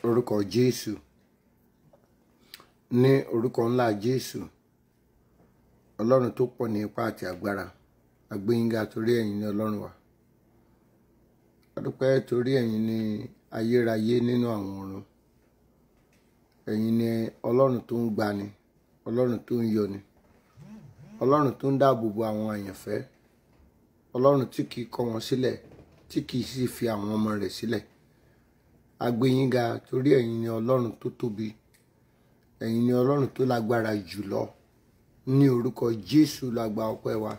orúkọ jésù ní orúkọ ńlá jésù ọlọ́run tó pọ̀ ní ipá àti agbára agbẹ́yìnga torí ẹ̀yin ní ọlọ́run wa adúpẹ́ torí ẹ̀yin ní ayérayé nínú àwọn ọ̀run ẹ̀yin ní ọlọ́run tó ń gbani ọlọ́run tó ń yọni ọlọ́run tó ń dáàbò bo àwọn àyànfẹ́ ọlọ́run tí kìí kọ̀ wọ́n sílẹ̀ tí kìí sì fi àwọn ọmọ rẹ̀ sílẹ̀ agbẹ́yìnga torí ẹ̀yin ní ọlọ́run tó tóbi ẹ̀yin ní ọlọ́run tó lágbára jùlọ ní orúkọ jésù lágbà ọpẹ́ wa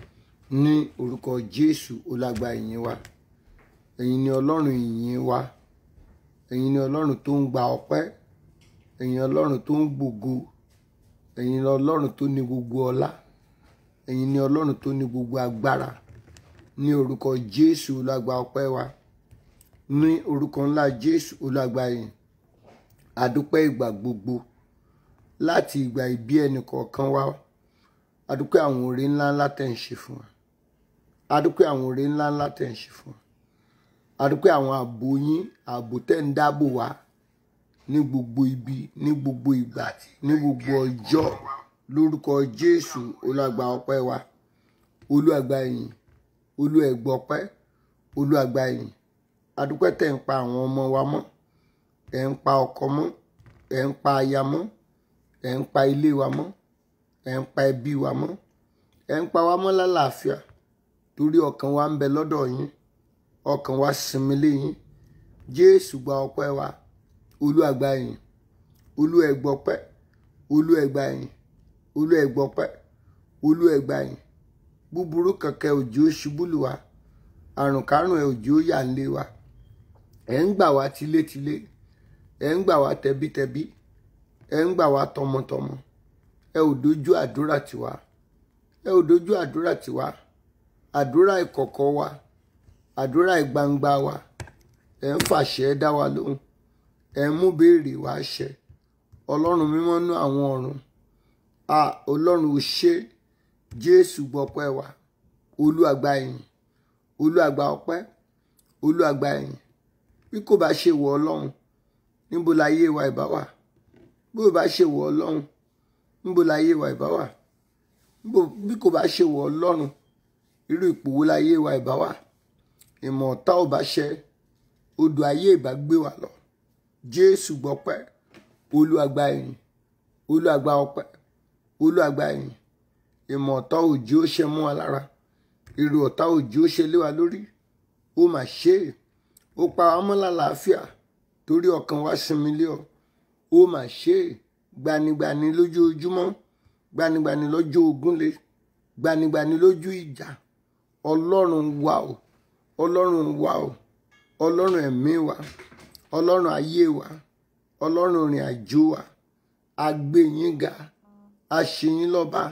ní orúkọ jésù ó lágbà ìyìn wa ẹ̀yin ní ọlọ́run ìyìn wa ẹ̀yin ní ọlọ́run tó ń gba ọpẹ́ ẹ̀yin ọlọ́run tó ń gbògo ẹ̀yin ní ọlọ́run tó ní gbogbo ọlá ẹ̀yin ní ọlọ́run tó ní gbogbo agbára ní orúkọ jésù lágbà ọpẹ́ wa ní orúkọ ńlá jésù ó lágbà ìyìn àdúpẹ́ ìgbà gbogbo láti ìgbà ìbí ẹnì kọ̀ọ̀kan wa adúpẹ́ àwọn oore ńláńlá tẹ̀ ń ṣe fún wa adúpẹ́ àwọn oore ńláńlá tẹ̀ ń ṣe fún wa adúpẹ́ àwọn ààbò yín ààbò tẹ̀ ń dáàbò wá ní gbogbo ibi ní gbogbo ìgbà ní gbogbo ọjọ́ lórúkọ jésù olùgbà ọpẹ́ wa olùgbà yìí olùẹgbọpẹ́ olùgbà yìí adúpẹ́ tẹ̀ ń pa àwọn ọmọ wa mọ́ ẹ̀ ń pa ọkọ mọ́ ẹ̀ ń pa aya mọ́ ẹ̀ ń pa ilé wa mọ́ ẹ̀ ń pa ẹbí wa mọ́ ẹ̀ ń pa wa mọ́ lálàáfíà torí ọkàn wa ń bẹ lọ́dọ̀ yín ọkàn wa sinmi lé yín jésù gba ọpẹ́ wa olú àgbà yín olú ẹgbọpẹ́ olú ẹgbà yín olú ẹgbọpẹ́ olú ẹgbà yín búburú kankan òjò ṣubú lù wá àrùn kárùn ẹ òjò yà ń lé wa ẹ̀ ń gbà wá tilétilé ẹ̀ ń gbà wá tẹbítẹbí ẹ ń gbà wá tọmọtọmọ ẹ ò dojú àdúrà tiwa ẹ ò dojú àdúrà tiwa àdúrà ìkọ̀kọ̀ wa àdúrà ìgbangba wa ẹ ń fàṣẹ dá wa lóhùn ẹ ń mú béèrè wá ṣẹ ọlọ́run mímọ́ nú àwọn ọ̀run a ọlọ́run ò ṣe jésù gbọ́pẹ́ wa olú àgbà yìí olú àgbà ọpẹ́ olú àgbà yìí bí kò bá ṣe wọ ọlọ́run níbo láyé wa ìbá wà bí kò bá ṣe wọ ọlọ́run níbo láyé wa ìbá wà bí kò bá ṣe wọ ọlọ́run irú ipò wo láyé wa ìbá wà ìmọ̀ ọ̀tá ò bá ṣẹ odò ayé ìbá gbé wa lọ jésù gbọ́pẹ́ olúàgbà ẹ̀yìn olúàgbà ọpẹ́ olúàgbà ẹ̀yìn ìmọ̀ ọ̀tá òjì ó ṣe mú wa lára èrò ọ̀tá òjì ó ṣe lé wa lórí ó mà ṣe é ó pa wá mọ́ lálàáfíà torí ọkàn wa sinmi lé ọ ó mà ṣe é gbanigbani lójoojúmọ́ gbanigbani lọ́jọ́ ogúnlé gbanigbani lójú ìjà ọlọ́run wa o ọlọ́run wa o ọlọ́run ẹ̀mí wa ọlọ́run ayé wa ọlọ́run ìrìn àjò wa agbẹ́yìnga aṣèyìn lọ́ba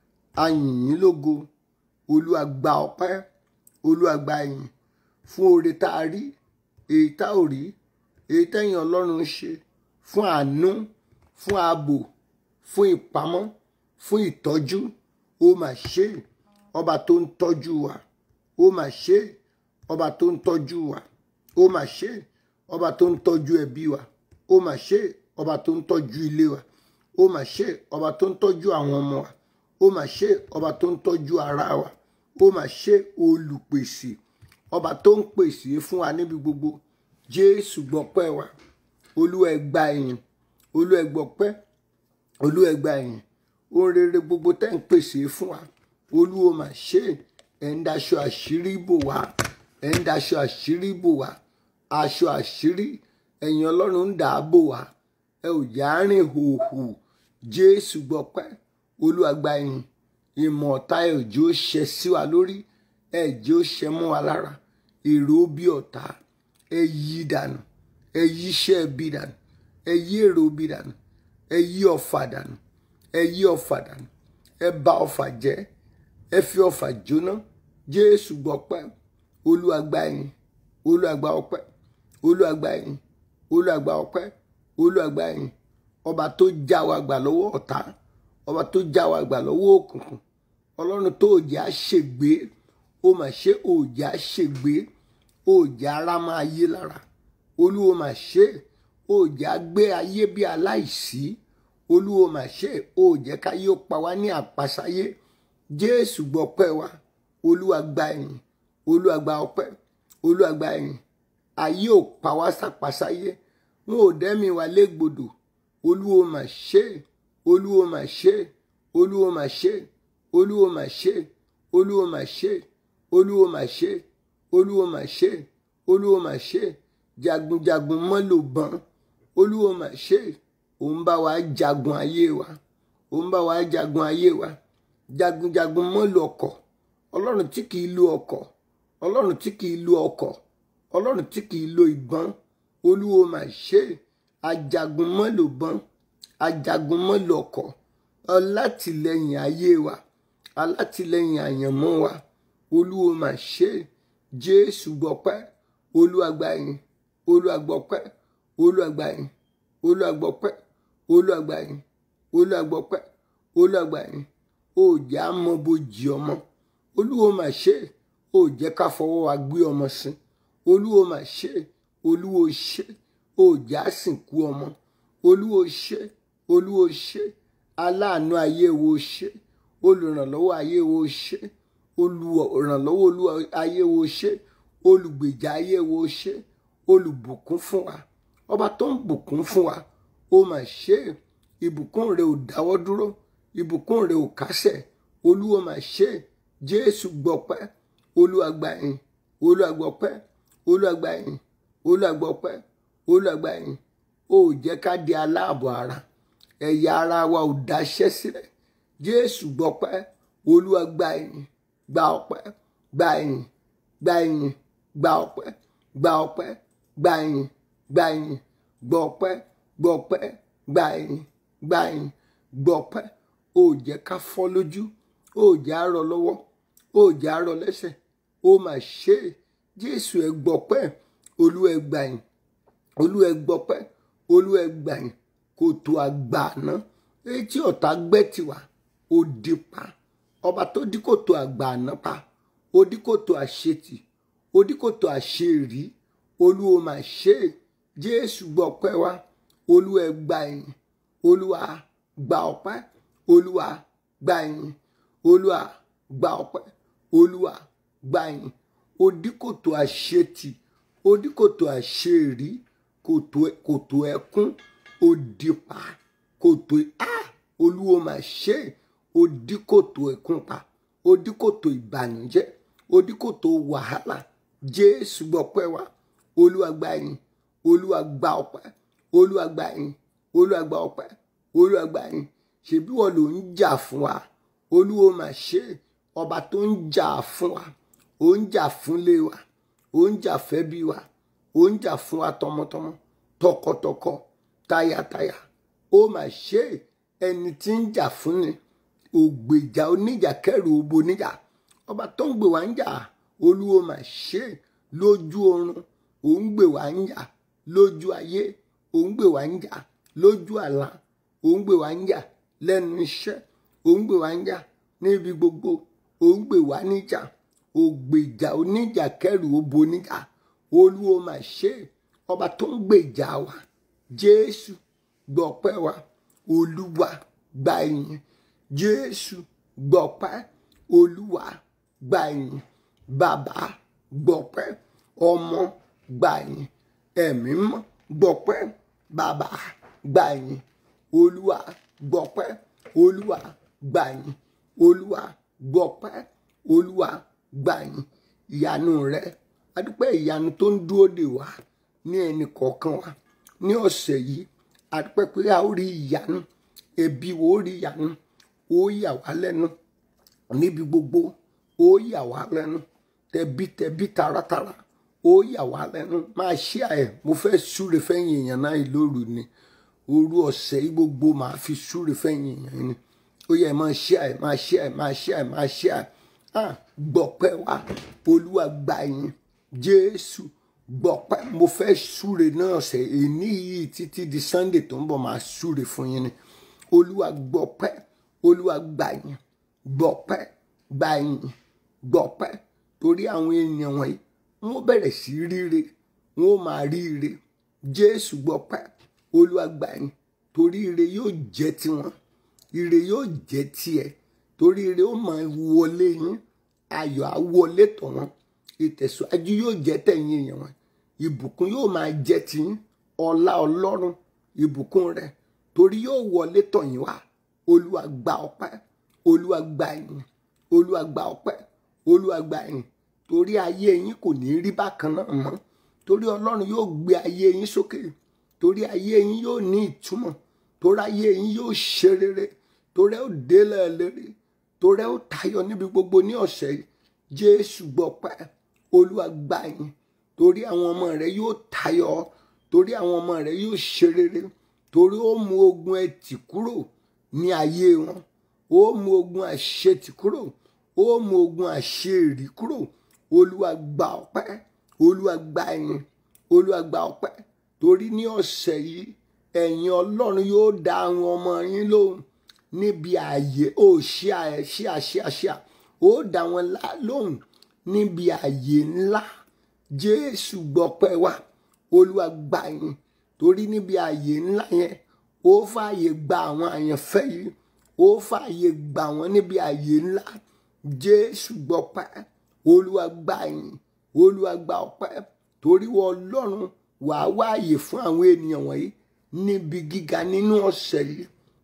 ayìnyín lógo olúwa gba ọpẹ́ olúwa gba ìyìn fún oore tá a rí èyí tá ò rí èyí tẹ́yìn ọlọ́run ṣe fún àánú fún ààbò fún ìpamọ́ fún ìtọ́jú ó mà ṣe ọba tó ń tọ́jú wa ó mà ṣe ọba tó ń tọ́jú wa ó mà ṣe ọba tó ń tọ́jú ẹbí wa ó mà ṣe ọba tó ń tọ́jú ilé wa ó mà ṣe ọba tó ń tọ́jú àwọn ọmọ wa ó mà ṣe ọba tó ń tọ́jú ara wa ó mà ṣe olùpèsè ọba tó ń pèsè fún wa níbi gbogbo jésù gbọpẹ́ wa olúwa ẹ gbà ìyìn olúwa ẹ gbọpẹ́ olúwa ẹ gbà ìyìn ohun rere gbogbo tẹ́ ń pèsè fún wa olúwa mà ṣe ẹ̀ ń daṣọ àṣírí bò wá ẹ̀ ń daṣọ àṣírí bò wá aṣọ àṣírí ẹ̀yin ọlọ́run ń dà á bò wá ẹ ò já rìn hòhò jésù gbọpẹ́ olúwa gba ìyìn ìmọ̀ ọ̀tá ẹ̀ òjò ṣẹ sí wa lórí ẹ̀ jẹ́ ó ṣẹ mọ́ wa lára èrò bí ọ̀tá ẹ yí dànù ẹ yí iṣẹ́ bí dànù ẹ yí èrò bí dànù ẹ yí ọ̀fà dànù ẹ yí ọ̀fà dànù ẹ bà ọ̀fà jẹ́ ẹ fi ọ̀fà jóná jésù gbọpẹ́ olúwa gba ìyìn olúwa gba ọpẹ́ olúwa gba ìyìn olúwa gba ọpẹ́ olúwa gba ìyìn ọba tó já wa gbà lọ́wọ́ ọ̀tá ọba tó já wa gbà lọ́wọ́ òkùnkùn ọlọ́run tó òjì á ṣègbé ó mà ṣe òjì á ṣègbé òjì ara máa yé lára olúwo mà ṣe ó jẹ́ á gbé ayé bí aláìsí olúwo mà ṣe ó jẹ́ káyé ó pa wá ní àpasáyé jésù gbọpẹ́ wa olúwa gba ẹ̀yìn olúwa gba ọpẹ́ olúwa gba ẹ̀yìn ayé ò pa wá sàpasáyé wọn ò dẹ́mi wa légbodò olúwo mà ṣe olúwo mà ṣe olúwo mà ṣe olúwo mà ṣe olúwo mà ṣe olúwo mà ṣe olúwo mà ṣe olúwo mà ṣe jagunjagun mọ́ ló bán olúwo mà ṣe òun bá wa jagun ayé wa òun bá wa jagun ayé wa jagunjagun mọ́ ló ọkọ̀ ọlọ́run tí kìí lo ọkọ̀ ọlọ́run tí kìí lo ọkọ̀ ọlọ́run tí kìí lo ìbọn olúwo mà ṣe ajagun mọ́ ló bán ajagun mọ́ ló ọkọ̀ alátìlẹyìn ayé wa alátìlẹyìn àyànmọ́ wa olúwo mà ṣe jésù gbọpẹ́ olúwa gba ìyìn olúwa gbọpẹ́ olúwa gba ìyìn olúwa gbọpẹ́ olúwa gba ìyìn olúwa gbọpẹ́ olúwa gba ìyìn ó jẹ́ àmọ́bojì ọmọ olúwo mà ṣe ó jẹ́ ká fọwọ́ wa gbé ọmọ sí olúwo mà ṣe olúwo ṣe ó jẹ́ àsìnkú ọmọ olúwo ṣe olúwo ṣe aláàánú ayé wo ṣe olùrànlọ́wọ́ ayé wo ṣe olùrànlọ́wọ́ olúwa ayé wo ṣe olùgbèjà ayé wo ṣe olùbùkún fún wa ọba tó ń bùkún fún wa ó mà ṣe ìbùkún rẹ ò dáwọ́ dúró ìbùkún rẹ ò kásẹ̀ olúwa mà ṣe jésù gbọpẹ́ olúwa gbà yín olúwa gbọpẹ́ olúwa gbà yín olúwa gbọpẹ́ olúwa gbà yín ó jẹ́ ká di aláàbọ̀ ara ẹ̀yà ara wa ò dáṣẹ́ sílẹ̀ jésù gbọpẹ́ olúwa gbà yín gba ọpẹ́ gba yín gba yín gba ọpẹ́ gba ọpẹ́ gba yín gba yín gbọpẹ́ gbọpẹ́ gba yín gba yín gbọpẹ́ ó jẹ́ ká fọ́ lójú ó jẹ́ àárọ̀ lọ́wọ́ ó jẹ́ àárọ̀ lẹ́sẹ̀ ó mà ṣe é jésù ẹ gbọpẹ́ olúwa ẹ gbà yín olúwa ẹ gbọpẹ́ olúwa ẹ gbà yín kòtò àgbà àná etí ọ̀tá gbẹ́ tiwa ó di pa ọba tó dí kòtò àgbà àná pa ó dí kòtò àṣetì ó dí kòtò àṣerí olúwa mà ṣe é jésù gbọpẹ́ wa olúwa ẹ gbà yín olúwa gba ọpẹ́ olúwa gbà yín olúwa gba ọpẹ́ olúwa gbà yín ó dí kòtò àṣetì ó dí kòtò àṣerí kòtò ẹkún ó di pa kòtò a olúwo mà ṣe ó dí kòtò ẹkún pa ó dí kòtò ìbànújẹ́ ó dí kòtò wàhálà jésù gbọpẹ́ wa olúwa gbà yín olúwa gba ọpẹ́ olúwa gbà yín olúwa gba ọpẹ́ olúwa gbà yín ṣebí wọn ló ń jà fún wa olúwo mà ṣe ọba tó ń jà fún wa ó ń jà fúnlé wa ó ń jà fẹ́bí wa ó ń jà fún wa tọmọtọmọ tọkọtọkọ tayataya ó mà ṣe ẹni tí ń jà fún ni ògbèjà oníjà kẹrù obo níjà ọba tó ń gbè wá ń jà olúwo mà ṣe lójú oorun ó ń gbè wá ń jà lójú ayé ó ń gbè wá ń jà lójú àlá ó ń gbè wá ń jà lẹ́nu iṣẹ́ ó ń gbè wá ń jà níbi gbogbo ó ń gbè wá níjà ògbèjà oníjà kẹrù obo níjà olúwo mà ṣe ọba tó ń gbèjà wa jésù gbọpẹ́ wa olúwa gba ìyìn jésù gbọpẹ́ olúwa gba ìyìn bàbá gbọpẹ́ ọmọ gba ìyìn ẹ̀mí mọ́ gbọpẹ́ bàbá gba ìyìn olúwa gbọpẹ́ olúwa gba ìyìn olúwa gbọpẹ́ olúwa gba ìyìn ìyanu rẹ adúpẹ́ ìyanu tó ń dúró dè wá ní ẹnì kọ̀ọ̀kan wa ní ọ̀sẹ̀ yìí adúpẹ́ pé a ó rí ìyanu ẹbí wo ó rí ìyanu ó yà wá lẹ́nu níbi gbogbo ó yà wá lẹ́nu tẹbítẹbí taratara ó yà wá lẹ́nu máa ṣí àyẹ̀ mo fẹ́ súre fẹ́yìn èèyàn náà lóru ni òru ọ̀sẹ̀ yìí gbogbo máa fi súre fẹ́yìn èèyàn ni ó yẹ máa ṣí àyẹ̀ máa ṣí àyẹ̀ máa ṣí àyẹ̀ máa ṣí àyẹ̀ ah gbọpẹ́ wa olúwa gbà yín jésù gbọpẹ́ mo fẹ́ súre náà ọ̀sẹ̀ èní yìí títí di sunday tó ń bọ̀ máa súre fún yín ni olúwa gbọpẹ́ olúwa gbà yín gbọpẹ́ gbà yín gbọpẹ́ torí àwọn èèyàn wọ̀nyí wọ́n bẹ̀rẹ̀ sí ríre wọ́n máa ríre jésù gbọpẹ́ olúwa gbà yín torí ire yóò jẹ́ tiwọn ire yóò jẹ́ tiẹ̀ torí ire ó máa wọlé yín ayọ̀ á wọlé tọ̀ wọ́n ìtẹ̀síwájú yóò jẹ́ tẹ̀yìn èèyàn wọn ìbùkún yóò máa jẹ́ tiyín ọlá ọlọ́run ìbùkún rẹ̀ torí yóò wọlé tọ̀ yín wá olúwa gba ọpẹ́ olúwa gba yín olúwa gba ọpẹ́ olúwa gba yín torí ayé yín kò ní rí bákan náà mọ́ torí ọlọ́run yóò gbé ayé yín sókè torí ayé yín yóò ní ìtumọ̀ torí ayé yín yóò ṣe rere torí ẹ ó délẹ̀ lérè torí ẹ ó tayọ níbi gbogbo ní ọ̀sẹ̀ yìí jésù gbọpẹ́ olúwa gbà yín torí àwọn ọmọ rẹ yóò tayọ torí àwọn ọmọ rẹ yóò ṣe rere torí ó mú ogun ẹtì kúrò ní ayé wọn ó mú ogun àṣetì kúrò ó mú ogun àṣeèrí kúrò olúwa gba ọpẹ́ olúwa gba yín olúwa gba ọpẹ́ torí ní ọ̀sẹ̀ yìí ẹ̀yin ọlọ́run yóò dá àwọn ọmọ yín lóhùn níbi ààyè ó ṣíà ẹ ṣíà ṣíà ṣíà ó dá wọn lóhùn níbi ààyè ńlá jésù gbọpẹ́ wa olúwa gbà yín torí níbi ààyè ńlá yẹn ó fààyè gba àwọn àyànfẹ́ yìí ó fààyè gbà wọ́n níbi ààyè ńlá jésù gbọpẹ́ olúwa gbà yín olúwa gba ọpẹ́ torí wọ ọlọ́run wàá wáàyè fún àwọn ènìyàn wọ̀nyí níbi gíga nínú ọ̀sẹ̀ yìí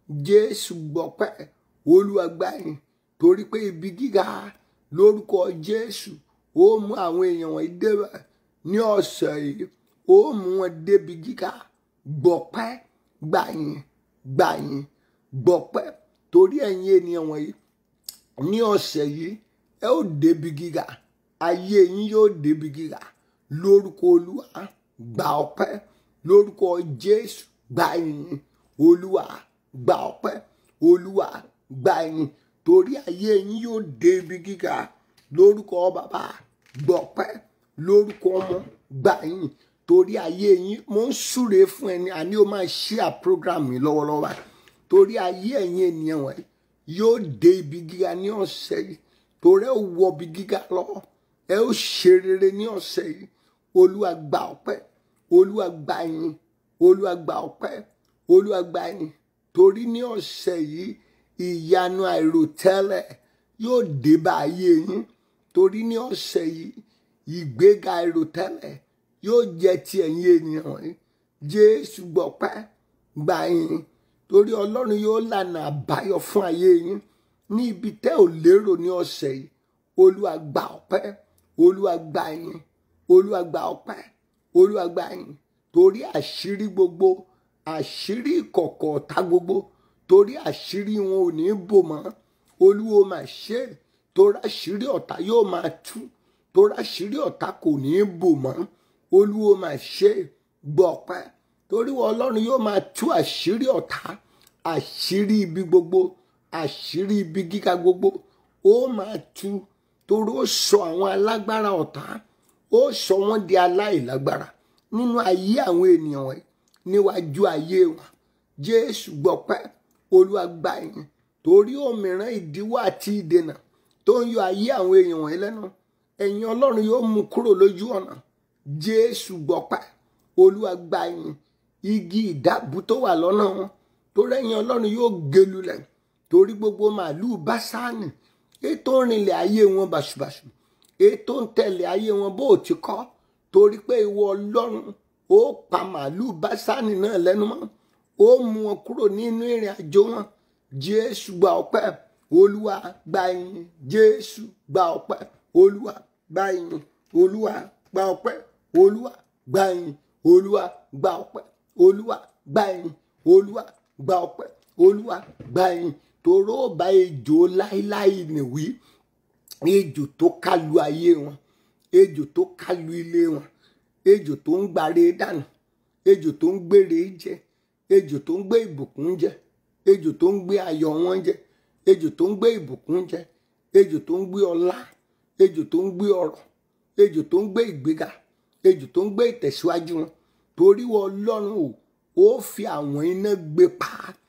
jésù gbọpẹ́ olúwa gbà yín torí pé ibi gíga lórúkọ jésù ó mú àwọn èèyàn wọ̀nyí débẹ̀ ní ọ̀sẹ̀ yìí ó mú wọn débi gíga gbọpẹ́ gbà yín gbà yín gbọpẹ́ torí ẹ̀yin ènìyàn wọ̀nyí ní ọ̀sẹ̀ yìí ẹ ó débi gíga ayé yín yóò débi gíga lórúkọ olúwa gba ọpẹ́ lórúkọ jésù gba yín olúwa gba ọpẹ́ olúwa gba yín torí ayé yín yóò débi gíga lórúkọ bàbá gbọpẹ́ lórúkọ ọmọ gba yín torí ayé yín mo ń súre fún ẹni àní o máa ṣíà program mi lọ́wọ́lọ́wọ́ báyìí torí ayé ẹ̀yin ènìyàn wọ̀nyí yóò dé ibi gíga ní ọ̀sẹ̀ yìí torí ẹ wọ ibi gíga lọ ẹ ó ṣe rere ní ọ̀sẹ̀ yìí olúwa gba ọpẹ́ olúwa gba yín olúwa gba ọpẹ́ olúwa gba yín torí ní ọ̀sẹ̀ yìí ìyanu àìròtẹ́lẹ̀ yóò dé bá ayé yín torí ní ọ̀sẹ̀ yìí ìgbéga àìròtẹ́lẹ̀ yóò jẹ́ ti ẹ̀yin ènìyàn wọ̀nyí jésù gbọpẹ́ gba yín torí ọlọ́run yóò lànà àbáyọ fún ayé yín ní ibi tẹ́ ò lérò ní ọ̀sẹ̀ yìí olúwa gba ọpẹ́ olúwa gba yín olúwa gba ọpẹ́ olúwa gba yín torí àṣírí gbogbo àṣírí ìkọ̀kọ̀ ọ̀tá gbogbo torí àṣírí wọn ò ní bò mọ́ olúwo máa ṣe torí àṣírí ọ̀tá yóò máa tú torí àṣírí ọ̀tá kò ní bò mọ́ olúwo máa ṣe gbọ́ ọpẹ́ torí wọn ọlọ́run yóò máa tú àṣírí ọ̀tá àṣírí ibi gbogbo àṣírí ibi gíga gbogbo ó máa tú torí ó sọ àwọn alágbára ọ̀tá ó sọ wọ́n di aláìlágbára nínú ayé àwọn ènìyàn wọ̀nyí níwájú ayé wọn jésù gbọpẹ́ olúwa gbà yín torí òmìrán ìdíwọ́ àti ìdènà tó ń yọ ayé àwọn èèyàn wọ̀nyí lẹ́nu ẹ̀yin ọlọ́run yóò mú kúrò lójú ọ̀nà jésù gbọpẹ́ olúwa gbà yín igi ìdábù tó wà lọ́nà wọn torí ẹ̀yin ọlọ́run yóò gé lulẹ̀ torí gbogbo màálùú básáànì ètò ìrìnlẹ̀ ayé wọn bàṣubàṣu ètò ń tẹ̀lé ayé wọn bó o ti kọ́ torí pé ìwọ ọlọ́run ó pa màálùú básáànì náà lẹ́nu mọ́ ó mú wọn kúrò nínú ìrìn àjò wọn jésù gba ọpẹ́ olúwa gba yín jésù gba ọpẹ́ olúwa gba yín olúwa gba ọpẹ́ olúwa gba yín olúwa gba ọpẹ́ olúwa gba yín olúwa gba ọpẹ́ olúwa gba yín toró bá ejò láíláí nìwí ejò tó kálu ayé wọn ejò tó kálu ilé wọn ejò tó ń gbàre dànù ejò tó ń gbére jẹ ejò tó ń gbé ìbùkún jẹ ejò tó ń gbé ayọ̀ wọn jẹ ejò tó ń gbé ìbùkún jẹ ejò tó ń gbé ọlá ejò tó ń gbé ọrọ̀ ejò tó ń gbé ìgbéga ejò tó ń gbé ìtẹ̀síwájú wọn torí wọn ọlọ́run o ó fi àwọn iná gbé pa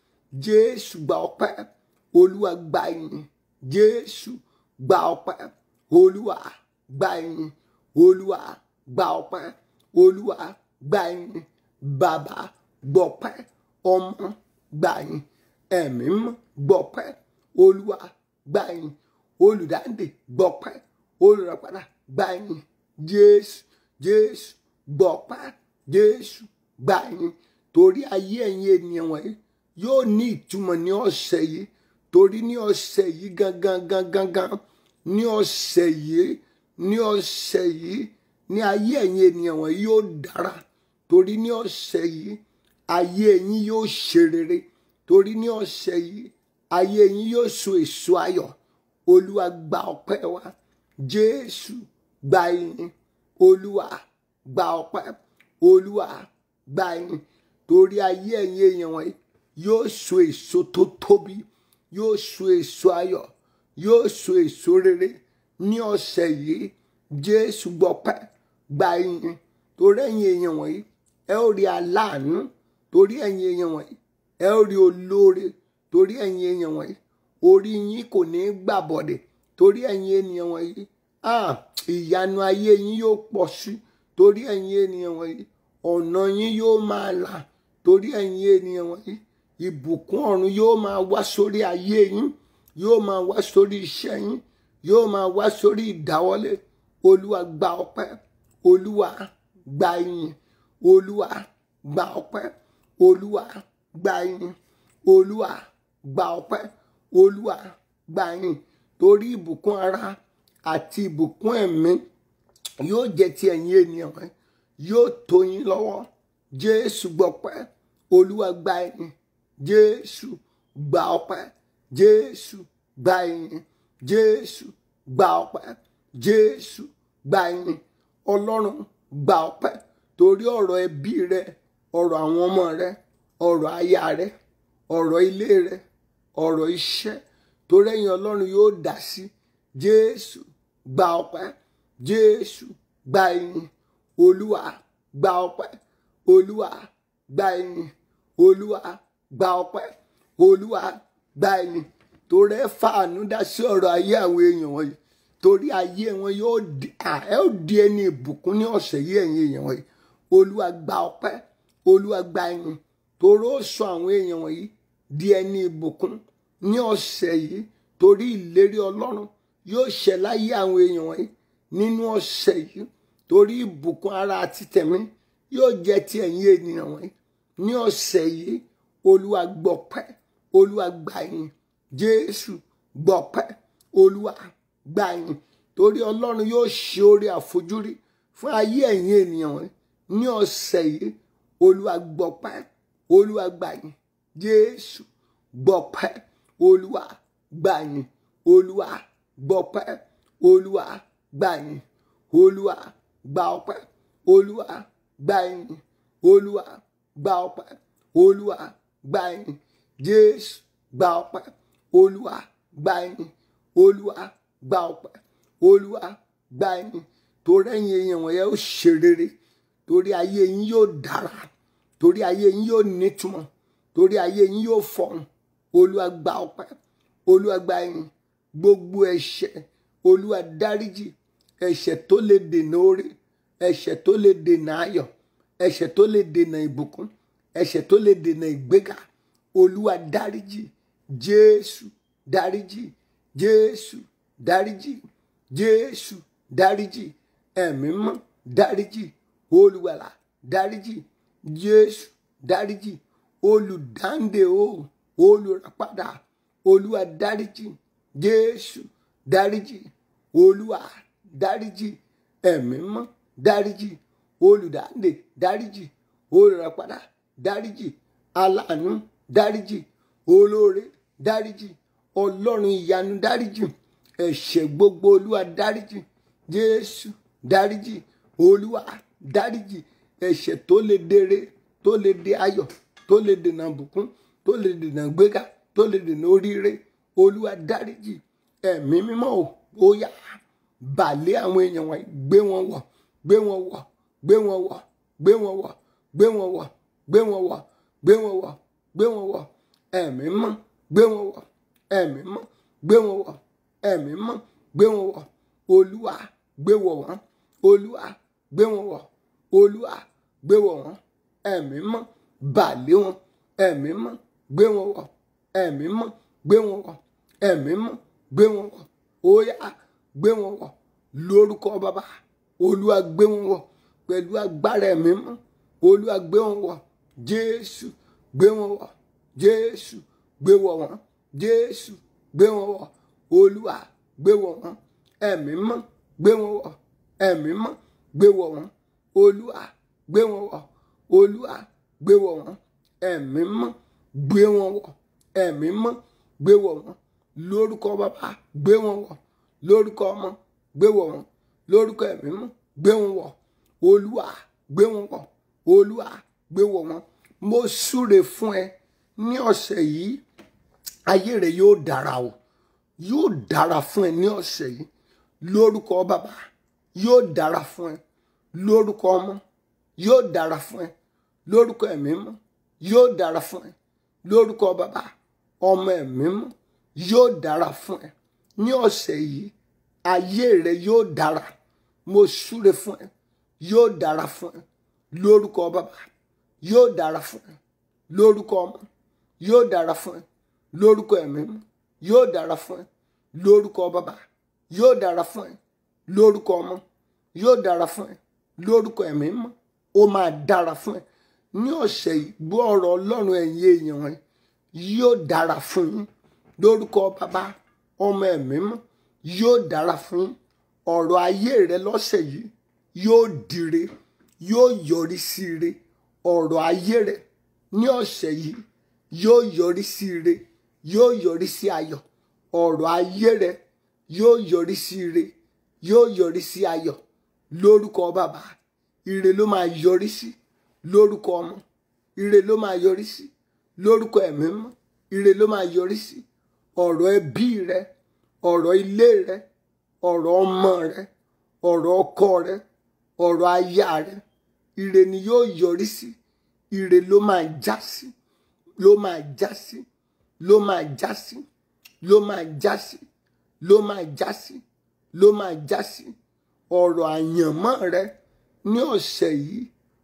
jésù gba ọpẹ́ olúwa gba yín jésù gba ọpẹ́ olúwa gba yín olúwa gba ọpẹ́ olúwa gba yín bàbá gbọpẹ́ ọmọ gbàyìn ẹ̀mí mọ́ gbọpẹ́ olúwa gbàyìn olùdáǹdè gbọpẹ́ olùràpadà gbàyìn jésù jésù gbọpẹ́ jésù gbàyìn torí ayé ẹ̀yin ènìyàn wọ̀nyí yóò ní ìtumọ̀ ní ọ̀sẹ̀ yìí torí ní ọ̀sẹ̀ yìí gangan gangan gan ní ọ̀sẹ̀ yìí ní ọ̀sẹ̀ yìí ní ayé ẹ̀yin ènìyàn wọ̀nyí yóò dára torí ní ọ̀sẹ̀ yìí ayé ẹ̀yin yóò ṣe rere torí ní ọ̀sẹ̀ yìí ayé ẹ̀yin yóò so èso ayọ̀ olúwa gba ọpẹ́ wa jésù gba ìyìn olúwa gba ọpẹ́ olúwa gba ìyìn torí ayé ẹ̀yin èèyàn wọ̀nyí yóò so èso tó tóbi yóò so èso ayọ̀ yóò so èso rere ní ọ̀sẹ̀ yìí jésù gbọpẹ́ gba ìyìn torí ẹ̀yin èèyàn wọ̀nyí ẹ ó rí aláàánú torí ẹ̀yin èèyàn wọ̀nyí ẹ ó rí olóore torí ẹ̀yin èèyàn wọ̀nyí orí yín kò ní í gbàbọ̀dẹ̀ torí ẹ̀yin ènìyàn wọ̀nyí ah, ìyanu ayé yín yóò pọ̀ sí torí ẹ̀yin ènìyàn wọ̀nyí ọ̀nà yín yóò máa là torí ẹ̀yin ènìyàn wọ̀nyí ìbùkún ọ̀run yóò máa wá sórí ayé yín yóò máa wá sórí iṣẹ́ yín yóò máa wá sórí ìdáwọ́lé olúwa gba ọpẹ́ olúwa gba ìyìn olúwa gba ọpẹ́ olúwa gba ìyìn olúwa gba ọpẹ́ olúwa gba ìyìn torí ìbùkún ara àti ìbùkún ẹ̀mí yóò jẹ́ ti ẹ̀yin ènìyàn wọ̀nyí yóò tó yín lọ́wọ́ jésù gbọpẹ́ olúwa gba ìyìn jésù gba ọpẹ́ jésù gba ìyìn jésù gba ọpẹ́ jésù gba ìyìn ọlọ́run gba ọpẹ́ torí ọ̀rọ̀ ẹbí rẹ ọ̀rọ̀ àwọn ọmọ rẹ ọ̀rọ̀ aya rẹ ọ̀rọ̀ ilé rẹ ọ̀rọ̀ iṣẹ́ torí ẹ̀yin ọlọ́run yóò dá sí jésù gba ọpẹ́ jésù gba ìyìn olúwa gba ọpẹ́ olúwa gba ìyìn olúwa gba ọpẹ́ olúwa gba ìyìn torí ẹ fàánú dá sí ọ̀rọ̀ ayé àwọn èèyàn wọ̀nyí torí ayé wọn yóò di ẹ ó di ẹni ìbùkún ní ọ̀sẹ̀ yìí ẹ̀yin èèyàn wọ̀nyí olúwa gba ọpẹ́ olúwa gba ìyìn torí ó sọ àwọn èèyàn wọ̀nyí di ẹni ìbùkún ní ọ̀sẹ̀ yìí torí ìlérí ọlọ́run yóò ṣẹ láyé àwọn èèyàn wọ̀nyí nínú ọ̀sẹ̀ yìí torí ìbùkún ara àti tẹ̀mí yóò jẹ́ ti ẹ̀yin ènìyàn wọ̀nyí ní ọ̀sẹ̀ yìí olúwa gbọpẹ́ olúwa gba ìyìn jésù gbọpẹ́ olúwa gba ìyìn torí ọlọ́run yóò ṣe oore àfojúrí fún ayé ẹ̀yin ènìyàn wọ̀nyí ní ọ̀sẹ̀ yìí olúwa gbọpẹ́ olúwa gba ìyìn jésù gbọpẹ́ olúwa gba ìyìn olúwa gbọpẹ́ olúwa gba ìyìn olúwa gba ọpẹ́ olúwa gba ìyìn olúwa gba ọpẹ́ olúwa gba ìyìn jésù gba ọpẹ́ olúwa gba ìyìn olúwa gba ọpẹ́ olúwa gba ìyìn torí ẹ̀yin èèyàn wọ̀nyẹn ó ṣe rere torí ayé yín yóò dára torí ayé yín yóò nítumọ̀ torí ayé yín yóò fọ̀hún olúwa gba ọpẹ́ olúwa gba ìyìn gbogbo ẹ̀ṣẹ̀ olúwa dáríjì ẹ̀ṣẹ̀ tó lè dènà oore ẹ̀ṣẹ̀ tó lè dènà ayọ̀ ẹ̀ṣẹ̀ tó lè dènà ìbùkún ẹ̀ṣẹ̀ tó lè dènà ìgbéga olúwa dáríjì jésù dáríjì jésù dáríjì jésù dáríjì ẹ̀mí mọ́ dáríjì olùwàlà dáríjì jésù dáríjì olùdáǹdè o olùràpadà olúwa dáríjì jésù dáríjì olúwa dáríjì ẹ̀mí mọ́ dáríjì olùdáǹdè dáríjì olùràpadà dáríjì aláàánú dáríjì olóore dáríjì ọlọ́run ìyanu dáríjì ẹ̀ṣẹ̀ gbogbo olúwa dáríjì jésù dáríjì olúwa dáríjì ẹ̀ṣẹ̀ tó lè dèrè tó lè dè ayọ̀ tó lè dènà bùkún tó lè dènà gbéga tó lè dènà oríire olúwa dáríjì ẹ̀mí mímọ́ ò ó yá bàlẹ́ àwọn èèyàn wọn gbé wọn wọ̀ gbé wọn wọ̀ gbé wọn wọ̀ gbé wọn wọ̀ gbé wọn wọ̀ gbé wọn wọ̀ gbé wọn wọ̀ gbé wọn wọ̀ ẹ̀mí mọ́ gbé wọn wọ̀ ẹ̀mí mọ́ gbé wọn wọ̀ ẹ̀mí mọ́ gbé wọn wọ̀ olúwa gbé wọ̀ wọ́n olúwa gbé wọn wọ̀ olúwa gbé wọ̀ wọ́n ẹ̀mí mọ́ bà lé wọn ẹ̀mí mọ́ gbé wọn wọ̀ ẹ̀mí mọ́ gbé wọn wọ̀ ẹ̀mí mọ́ gbé wọn wọ̀ óyá gbé wọn wọ̀ lórúkọ bàbá olúwa gbé wọn wọ̀ pẹ̀lú agbára ẹ̀mí mọ́ olúwa gbé wọn wọ̀ jésù gbé wọn wọ̀ jésù gbé wọ̀ wọ́n jésù gbé wọn wọ̀ olúwa gbé wọ̀ wọ́n ẹ̀mí mọ́ gbé wọn wọ̀ ẹ̀mí mọ́ gbé wọ̀ wọ́n olúwa gbé wọn wọ̀ olúwa gbé wọ̀ wọ́n ẹ̀mí mọ́ gbé wọn wọ̀ ẹ̀mí mọ́ gbé wọ̀ wọ́n lórúkọ bàbá gbé wọn wọ̀ lórúkọ ọmọ gbé wọ̀ wọ́n lórúkọ ẹ̀mí mọ́ gbé wọn wọ̀ olúwa gbé wọn wọ̀ olúwa gbé wọ̀ wọ́n mo súre fún ẹ ní ọ̀sẹ̀ yìí ayé rẹ yóò dára o yóò dára fún ẹ ní ọ̀sẹ̀ yìí lórúkọ bàbá yóò dára fún ẹ lórúkọ ọmọ yóò dára fún ẹ lórúkọ ẹ̀mí mọ́ yóò dára fún ẹ lórúkọ bàbá ọmọ ẹ̀mí mọ́ yóò dára fún ẹ ní ọ̀sẹ̀ yìí ayé rẹ yóò dára mo súre fún ẹ yóò dára fún ẹ lórúkọ bàbá yóò dára fún ẹ lórúkọ ọmọ yóò dára fún ẹ lórúkọ ẹ̀mí mọ́ yóò dára fún ẹ lórúkọ bàbá yóò dára fún ẹ lórúkọ ọmọ yóò dára fún ẹ lórúkọ ẹ̀mí mọ́ ó máa dára fún ẹ ní ọ̀sẹ̀ yìí gbọ́ ọ̀rọ̀ ọlọ́run ẹ̀yin èèyàn ẹ yóò dára fún yín lórúkọ bàbá ọmọ ẹ̀mí mọ́ yóò dára fún yín ọ̀rọ̀ ayé rẹ lọ́sẹ̀ yìí yóò dire yóò yọrí sí ire ọ̀rọ̀ ayé rẹ ní ọ̀sẹ̀ yìí yóò yọrí sí ire yóò yọrí sí ayọ̀ ọ̀rọ̀ ayé rẹ yóò yọrí sí ire yóò yọrí sí ayọ̀ lórúkọ bàbá ire ló máa yọrí sí lórúkọ ọmọ ire ló máa yọrí sí lórúkọ ẹ̀mí mọ́ ire ló máa yọrí sí ọ̀rọ̀ ẹbí rẹ ọ̀rọ̀ ilé rẹ ọ̀rọ̀ ọmọ rẹ ọ̀rọ̀ ọkọ rẹ ọ̀rọ̀ aya rẹ ire ni yóò yọrí sí ire ló máa já sí ló máa já sí ló máa já sí ló máa já sí ló máa já sí ló máa já sí ọ̀rọ̀ àyànmọ́ rẹ ní ọ̀sẹ̀ yìí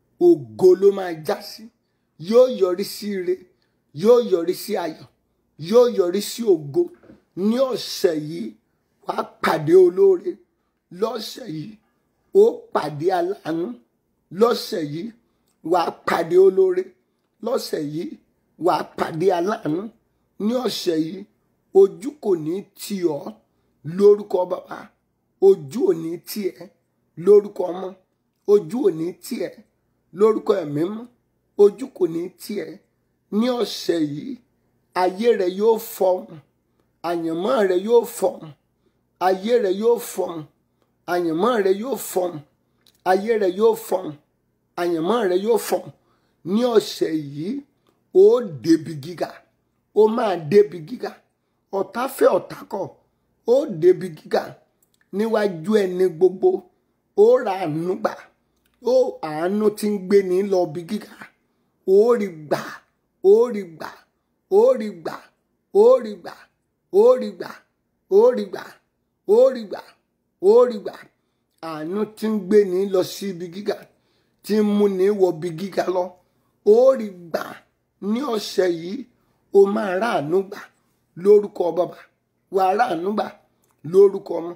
ògo ló máa já sí yóò yọrí sí ire yóò yọrí sí ayọ̀ yóò yọrí sí ògo ní ọ̀sẹ̀ yìí wàá pàdé olóore lọ́sẹ̀ yìí ó pàdé aláàánú lọ́sẹ̀ yìí wàá pàdé olóore lọ́sẹ̀ yìí wàá pàdé aláàánú ní ọ̀sẹ̀ yìí ojú kò ní tì ọ́ lórúkọ bàbá ojú ò ní tì ẹ́ lórúkọ ọmọ ojú ò ní tì ẹ́ lórúkọ ẹ̀mí mọ́ ojú kò ní tì ẹ́ ní ọ̀sẹ̀ yìí ayé rẹ yóò fọhùn àyànmọ́ rẹ yóò fọhùn ayé rẹ yóò fọhùn àyànmọ́ rẹ yóò fọhùn ayé rẹ yóò fọhùn àyànmọ́ rẹ yóò fọhùn ní ọ̀sẹ̀ yìí ó débi gíga ó máa débi gíga ọ̀tá fẹ́ ọ̀tá kọ̀ ó débi gíga níwájú ẹni gbogbo ó ra àánú gbà ó àánú tí ń gbé ní lọ bí gíga ó rí gbà ó rí gbà ó rí gbà ó rí gbà ó rí gbà ó rí gbà ó rí gbà ó rí gbà àánú tí ń gbé ní lọ sí ibi gíga tí ń mú ní wọ bí gíga lọ ó rí gbà ní ọ̀sẹ̀ yìí o máa ráàánú gbà lórúkọ bàbá wà á ráàánú gbà lórúkọ ọmọ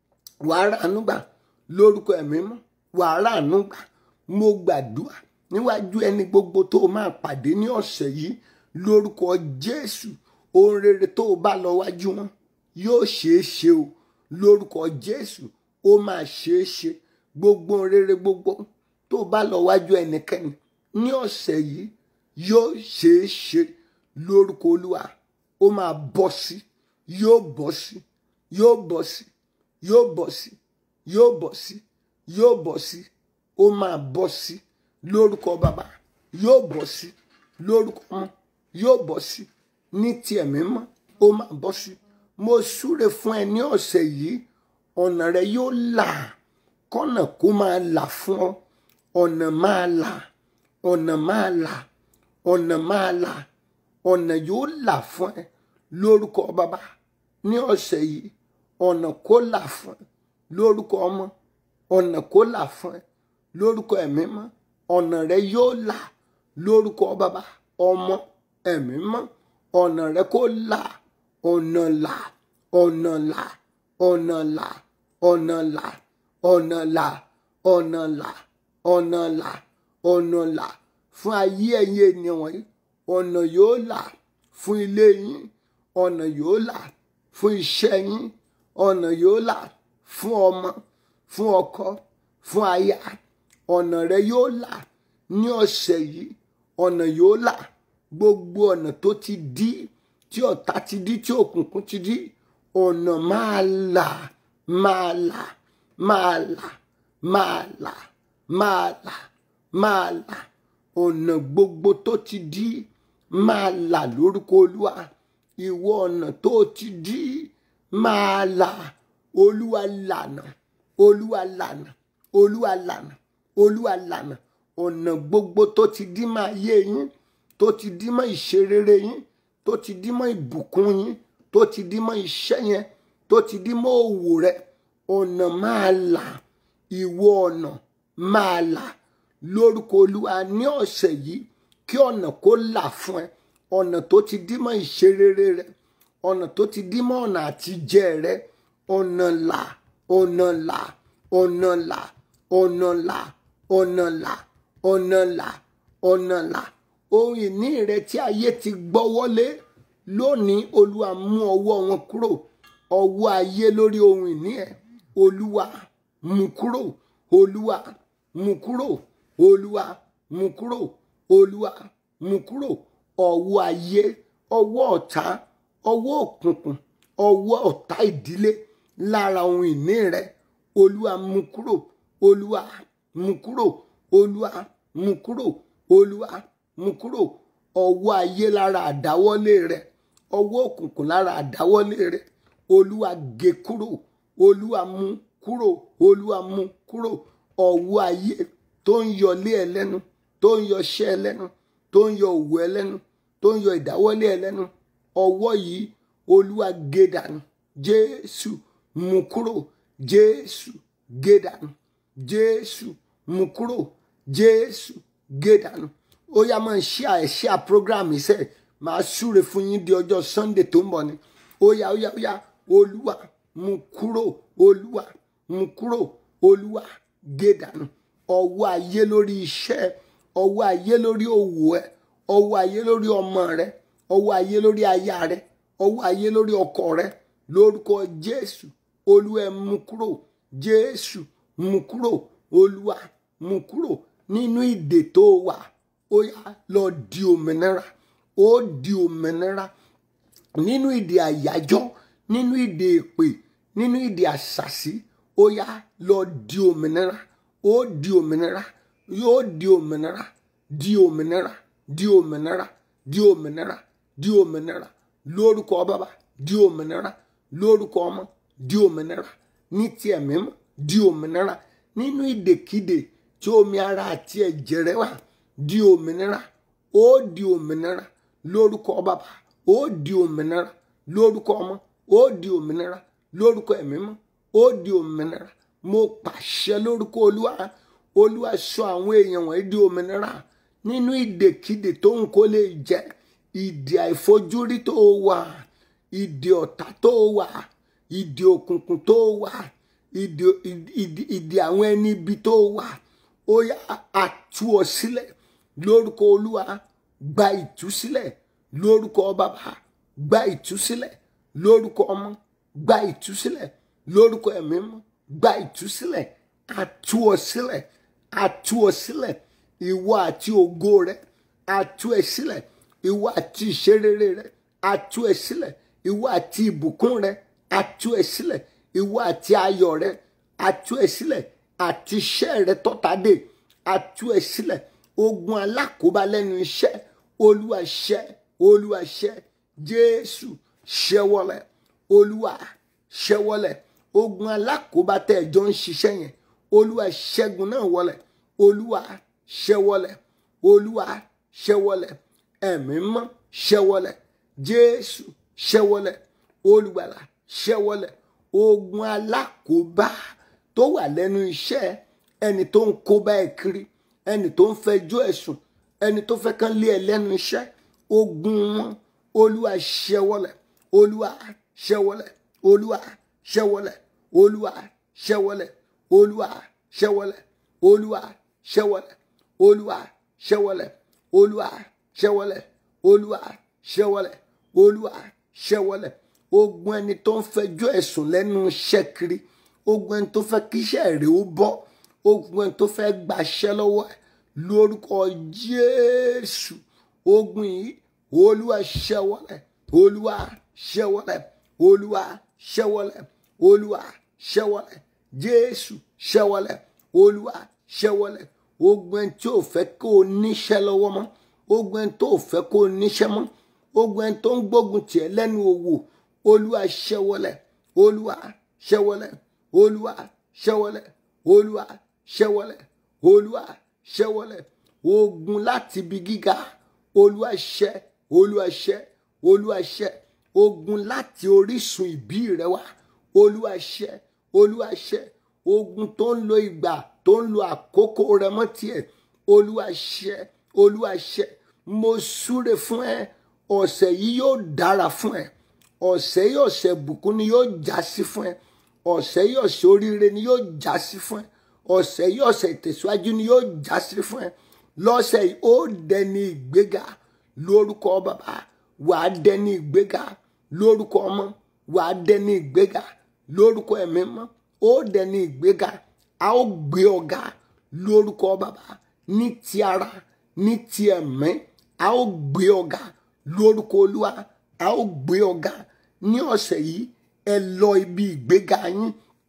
wà á ráàánú gbà lórúkọ ẹ̀mí mọ́ wà á ráàánú gbà mo gbàdúrà níwájú ẹni gbogbo tó o máa pàdé ní ọ̀sẹ̀ yìí lórúkọ Jésù ohun rere tó o bá lọ wájú wọn yóò ṣeé ṣe o lórúkọ Jésù ó máa ṣeé ṣe gbogbo ohun rere gbogbo tó o bá lọ wájú ẹnikẹ́ni ní ọ̀sẹ̀ yìí yóò ṣeé ṣe lórúkọ Olúwa ó máa bọ́ sí yóò bọ́ sí yóò bọ́ sí yóò bọ́ sí yóò bọ́ sí yóò bọ́ sí ó máa bọ́ sí lórúkọ bàbá yóò bọ́ sí lórúkọ ọmọ yóò bọ́ sí ní ti ẹ̀mí mọ́ ó máa bọ́ sí mo súre fún ẹ ní ọ̀sẹ̀ yìí ọ̀nà rẹ yóò là kọ́nà kó máa là fún ọ ọ̀nà máa là ọ̀nà máa là ọ̀nà máa là ọ̀nà yóò là fún ẹ lórúkọ bàbá ní ọ̀sẹ̀ yìí ọ̀nà kó là fún ẹ lórúkọ ọmọ ọ̀nà kó là fún ẹ lórúkọ ẹ̀mí mọ́ ọ̀nà rẹ yóò là lórúkọ bàbá ọmọ ẹ̀mí mọ́ ọ̀nà rẹ kó là ọ̀nà là ọ̀nà là ọ̀nà là ọ̀nà là ọ̀nà là ọ̀nà là ọ̀nà là ọ̀nà là fún ayé ẹ̀yin ènìyàn wọ̀nyí ọ̀nà yóò là fún ilé yín ọ̀nà yóò là fún iṣẹ́ yín ọ̀nà yóò là fún ọmọ fún ọkọ fún aya ọ̀nà rẹ yóò là ní ọ̀sẹ̀ yìí ọ̀nà yóò là gbogbo ọ̀nà tó ti dí tí ọ̀tá ti dí tí òkùnkùn ti dí ọ̀nà máa là máa là máa là máa là máa là máa là ọ̀nà gbogbo tó ti dí máa là lórúkọ olúwa ìwọ ọ̀nà tó ti dí máa là olúwa lànà olúwa lànà olúwa lànà olúwa lànà ọ̀nà gbogbo tó ti dí máa yé yín tó ti dí mọ́ ìṣerere yín tó ti dí mọ́ ìbùkún yín tó ti dí mọ́ iṣẹ́ yẹn tó ti dí mọ́ òwò rẹ ọ̀nà máa là ìwọ ọ̀nà máa là lórúkọ olúwa ní ọ̀sẹ̀ yìí kí ọ̀nà kó là fún ẹ ọ̀nà tó ti dí mọ́ ìṣerere rẹ ọ̀nà tó ti dí mọ́ ọ̀nà àtijẹ rẹ ọ̀nà là ọ̀nà là ọ̀nà là ọ̀nà là ọ̀nà là ọ̀nà là ọ̀nà là ohun ìní rẹ tí ayé ti gbọ́wọ́lé lónìí olúwa mú ọwọ́ wọn kúrò ọwọ́ ayé lórí ohun ìní ẹ olúwa mú kúrò olúwa mú kúrò olúwa mú kúrò olúwa mú kúrò ọwọ́ ayé ọwọ́ ọ̀tá ọwọ́ òkùnkùn ọwọ́ ọ̀tá ìdílé lára ohun ìní rẹ olúwa mú kúrò olúwa mú kúrò olúwa mú kúrò olúwa mú kúrò ọwọ́ ayé lára àdáwọ́lé rẹ ọwọ́ òkùnkùn lára àdáwọ́lé rẹ olúwa gé kúrò olúwa mú kúrò olúwa mú kúrò ọwọ́ ayé tó ń yọ lé ẹ lẹ́nu tó ń yọ ṣẹ́ ẹ lẹ́nu tó ń yọ òwò ẹ lẹ́nu tó ń yọ ìdáwọ́lé ẹ lẹ́nu ọwọ́ yìí olúwa gé dànù jésù mú kúrò jésù gé dànù jésù mú kúrò jésù gé dànù ó yá máa ṣíà ẹ̀ ṣíà program iṣẹ́ máa súre fún yín di ọjọ́ sunday tó ń bọ̀ ni ó yá ó yá ó yá olúwa mú kúrò olúwa mú kúrò olúwa gé dànù ọwọ́ ayé lórí iṣẹ́ ọwọ́ ayé lórí òwò ẹ ọwọ́ ayé lórí ọmọ rẹ ọwọ́ ayé lórí aya rẹ ọwọ́ ayé lórí ọkọ rẹ lórúkọ jésù olúwa ẹ mú kúrò jésù mú kúrò olúwa mú kúrò nínú ìdè tó wà ó yá lọ di òmìnira ó di òmìnira nínú ìdè àyájọ́ nínú ìdè èpè nínú ìdè àṣàṣì ó yá lọ di òmìnira ó di òmìnira yóò di òmìnira di òmìnira di òmìnira di òmìnira di òmìnira lórúkọ bàbá di òmìnira lórúkọ ọmọ di òmìnira ní ti ẹ̀mí mọ́ di òmìnira nínú ìdèkídè tí omi ara àti ẹ̀jẹ̀ rẹ wà di òmìnira ó di òmìnira lórúkọ bàbá ó di òmìnira lórúkọ ọmọ ó di òmìnira lórúkọ ẹ̀mí mọ́ ó di òmìnira mo pàṣẹ lórúkọ olúwa olúwa sọ àwọn èèyàn wọ̀nyí di òmìnira nínú ìdèkídè tó ń kó lè jẹ ìdè àìfojúrí tó wà ìdè ọ̀tá tó wà ìdè òkùnkùn tó wà ìdè ìdè ìdè àwọn ẹni ibi tó wà ó yá àtú ọ sílẹ̀ lórúkọ olúwa gba ìtúsílẹ̀ lórúkọ bàbá gba ìtúsílẹ̀ lórúkọ ọmọ gba ìtúsílẹ̀ lórúkọ ẹ̀mí mọ́ gba ìtúsílẹ̀ àtú ọ sílẹ̀ àtú ọ sílẹ̀ ìwọ àti ògo rẹ àtú ẹ sílẹ̀ ìwọ àti ìṣerere rẹ àtú ẹ sílẹ̀ ìwọ àti ìbùkún rẹ àtú ẹ sílẹ̀ ìwọ àti ayọ̀ rẹ àtú ẹ sílẹ̀ àti iṣẹ́ rẹ tọ́tadé àtú ẹ sílẹ̀ ogun alákòóbá lẹ́nu iṣẹ́ olúwa ṣẹ́ olúwa ṣẹ́ jésù ṣẹ́wọ́lẹ̀ olúwa ṣẹ́wọ́lẹ̀ ogun alákòóbá tẹ́ ẹ jọ ń ṣiṣẹ́ yẹn olúwa ṣẹ́gun náà wọlẹ̀ olúwa ṣẹ́wọ́lẹ̀ olúwa ṣẹ́wọ́lẹ̀ ẹ̀mí mọ́ ṣẹ́wọ́lẹ̀ jésù ṣẹ́wọ́lẹ̀ olùgbàlà ṣẹ́wọ́lẹ̀ ogun alákòóbá tó wà lẹ́nu iṣẹ́ ẹni tó ń kóbá ẹ kiri ẹni tó ń fẹjọ́ ẹ̀sùn ẹni tó fẹ́ kán lé ẹ lẹ́nu iṣẹ́ ogun wọn olúwa ṣẹ́wọ́lẹ̀ olúwa ṣẹ́wọ́lẹ̀ olúwa ṣẹ́wọ́lẹ̀ olúwa ṣẹ́wọ́lẹ̀ olúwa ṣẹ́wọ́lẹ̀ olúwa ṣẹ́wọ́lẹ̀ olúwa ṣẹ́wọ́lẹ̀ olúwa ṣẹ́wọ́lẹ̀ olúwa ṣẹ́wọ́lẹ̀ olúwa ṣẹ́wọ́lẹ̀ ogun ẹni tó ń fẹjọ́ ẹ̀sùn lẹ́nu iṣẹ́ kiri ogun ẹni tó fẹ́ kí iṣẹ́ rẹ̀ ó bọ́ ogun ẹni tó fẹ́ gbaṣẹ́ lọ́wọ́ ẹ̀ lórúkọ jésù ogun yìí olúwa ṣẹ́wọ́lẹ̀ olúwa ṣẹ́wọ́lẹ̀ olúwa ṣẹ́wọ́lẹ̀ olúwa ṣẹ́wọ́lẹ̀ jésù ṣẹ́wọ́lẹ̀ olúwa ṣẹ́wọ́lẹ̀ ogun ẹni tí ò fẹ́ kó o níṣẹ́ lọ́wọ́ mọ́ ogun ẹni tó ò fẹ́ kó o níṣẹ́ mọ́ ogun ẹni tó ń gbógun tiẹ̀ lẹ́nu òwò olúwa ṣẹ́wọ́lẹ̀ olúwa ṣẹ́wọ́lẹ̀ olúwa ṣẹ́wọ́lẹ̀ olúwa ṣẹ́wọ́lẹ̀ olúwa ṣẹ́wọ́lẹ̀ ogun láti ibi gíga olúwa ṣẹ́ olúwa ṣẹ́ olúwa ṣẹ́ ogun láti orísun ìbí rẹ wá olúwa ṣẹ́ olúwa ṣẹ́ ogun tó ń lo ìgbà tó ń lo àkókò rẹ mọ́ tiẹ̀ olúwa ṣẹ́ olúwa ṣẹ́ mo súre fún ẹ ọ̀sẹ̀ yìí yóò dára fún ẹ ọ̀sẹ̀ yìí ọ̀sẹ̀ bùkún ni yóò já sí fún ẹ ọ̀sẹ̀ yìí ọ̀sẹ̀ oríire ni yóò já sí fún ẹ ọ̀sẹ̀ yìí ọ̀sẹ̀ ìtẹ̀síwájú ni yóò já sí fún ẹ lọ́sẹ̀ yìí ó dẹni ìgbéga lórúkọ bàbá wàá dẹni ìgbéga lórúkọ ọmọ wàá dẹni ìgbéga lórúkọ ẹ̀mí mọ́ ó dẹni ìgbéga a ó gbé ọ̀gá lórúkọ bàbá ní ti ara ní ti ẹ̀mí a ó gbé ọ̀gá lórúkọ olúwa a ó gbé ọ̀gá ní ọ̀sẹ̀ yìí ẹ lọ ibi ìgbéga yín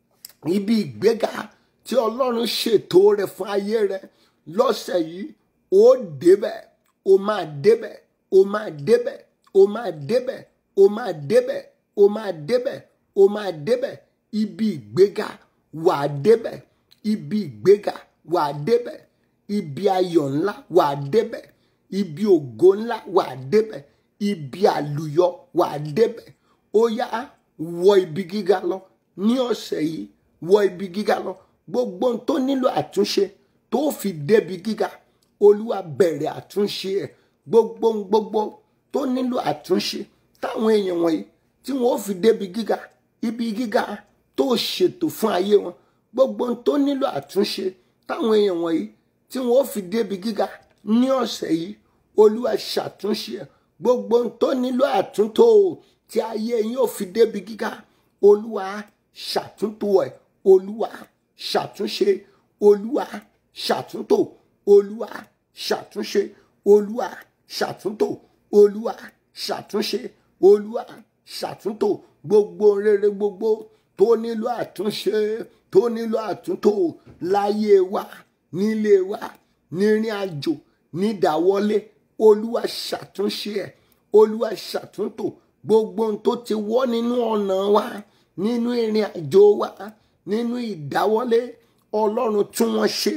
ibi ìgbéga tí ọlọ́run ṣètò rẹ̀ fún ayé rẹ̀ lọ́sẹ̀ yìí ó débẹ̀ ó máa débẹ̀ ó máa débẹ̀ ó máa débẹ̀ ó máa débẹ̀ ó máa débẹ̀ ó máa débẹ̀ ibi ìgbéga wà á débẹ̀ ibi ìgbéga wà á débẹ̀ ibi ayọ̀ ńlá wà á débẹ̀ ibi ògo ńlá wà á débẹ̀ ibi àlùyọ wà á débẹ̀ ó yá wọ ibi gíga lọ ní ọ̀sẹ̀ yìí wọ ibi gíga lọ gbogbo ohun tó nílò àtúnṣe tó fi débi gíga olúwa bẹ̀rẹ̀ àtúnṣe ẹ̀ gbogbo ohun gbogbo tó nílò àtúnṣe táwọn èèyàn wọ̀nyí tí wọ́n ó fi débi gíga ibi gíga tó ṣètò fún ayé wọn gbogbo ohun tó nílò àtúnṣe táwọn èèyàn wọ̀nyí tí wọ́n ó fi débi gíga ní ọ̀sẹ̀ yìí olúwa ṣàtúnṣe ẹ̀ gbogbo ohun tó nílò àtúntò tí ayé yín ò fi débi gíga olúwa ṣàtúntò ẹ̀ olúwa ṣàtúnṣe olúwa ṣàtúntò olúwa ṣàtúnṣe olúwa ṣàtúntò olúwa ṣàtúnṣe olúwa ṣàtúntò gbogbo rere gbogbo tó nílò àtúnṣe tó nílò àtúntò láyé wa nílé wa nírìn àjò nídàwọlé olúwa ṣàtúnṣe ẹ̀ olúwa ṣàtúntò gbogbo ohun tó ti wọ́ nínú ọ̀nà wa nínú ìrìn àjò wa nínú ìdáwọ́lé ọlọ́run tún wọ́n ṣe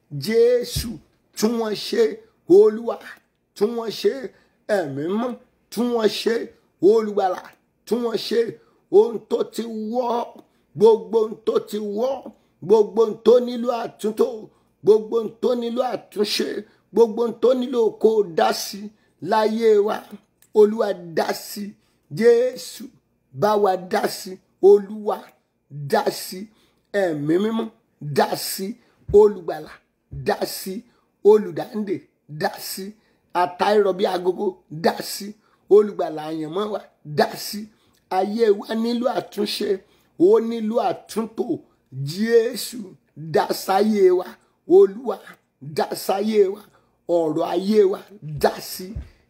jésù tún wọ́n ṣe olúwa tún wọ́n ṣe ẹ̀mí mọ́ tún wọ́n ṣe olùgbàlà tún wọ́n ṣe ohun tó ti wọ́ gbogbo ohun tó ti wọ́ gbogbo ohun tó nílò àtúntò gbogbo ohun tó nílò àtúnṣe gbogbo ohun tó nílò kó o dá sí láyé wa olúwa dá sí jésù bá wa dá sí olúwa dá sí ẹ̀mí mímọ́ dá sí olùgbàlà dá sí olùdáǹdè dá sí àtàìrọ̀bí agogo dá sí olùgbàlà àyànmọ́ wa dá sí ayé wa nílò àtúnṣe ó nílò àtúntò jésù dá sáyé wa olúwa dá sáyé wa ọ̀rọ̀ ayé wa dá sí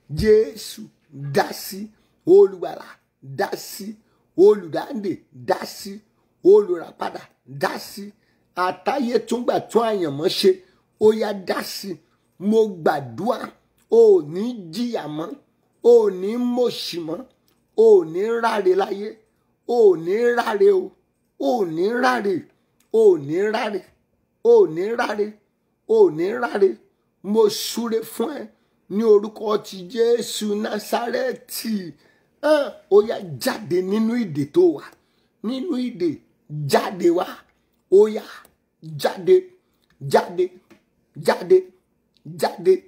jésù dá sí olùgbàlà dá sí olùdáǹdè dá sí olùràpadà dá sí àtàyè túngbà tún àyànmọ́ ṣe ó yá dá sí mo gbàdúrà ò ní jìyà mọ́ ò ní mọ̀ṣì mọ́ ò ní ráre láyé ò ní ráre o ò ní ráre ò ní ráre ò ní ráre ò ní ráre mo súre fún ẹ ní orúkọ ti jésù násárẹ́tì hàn ó yá jáde nínú ìdè tó wà nínú ìdè jáde wá ó yá jáde jáde jáde jáde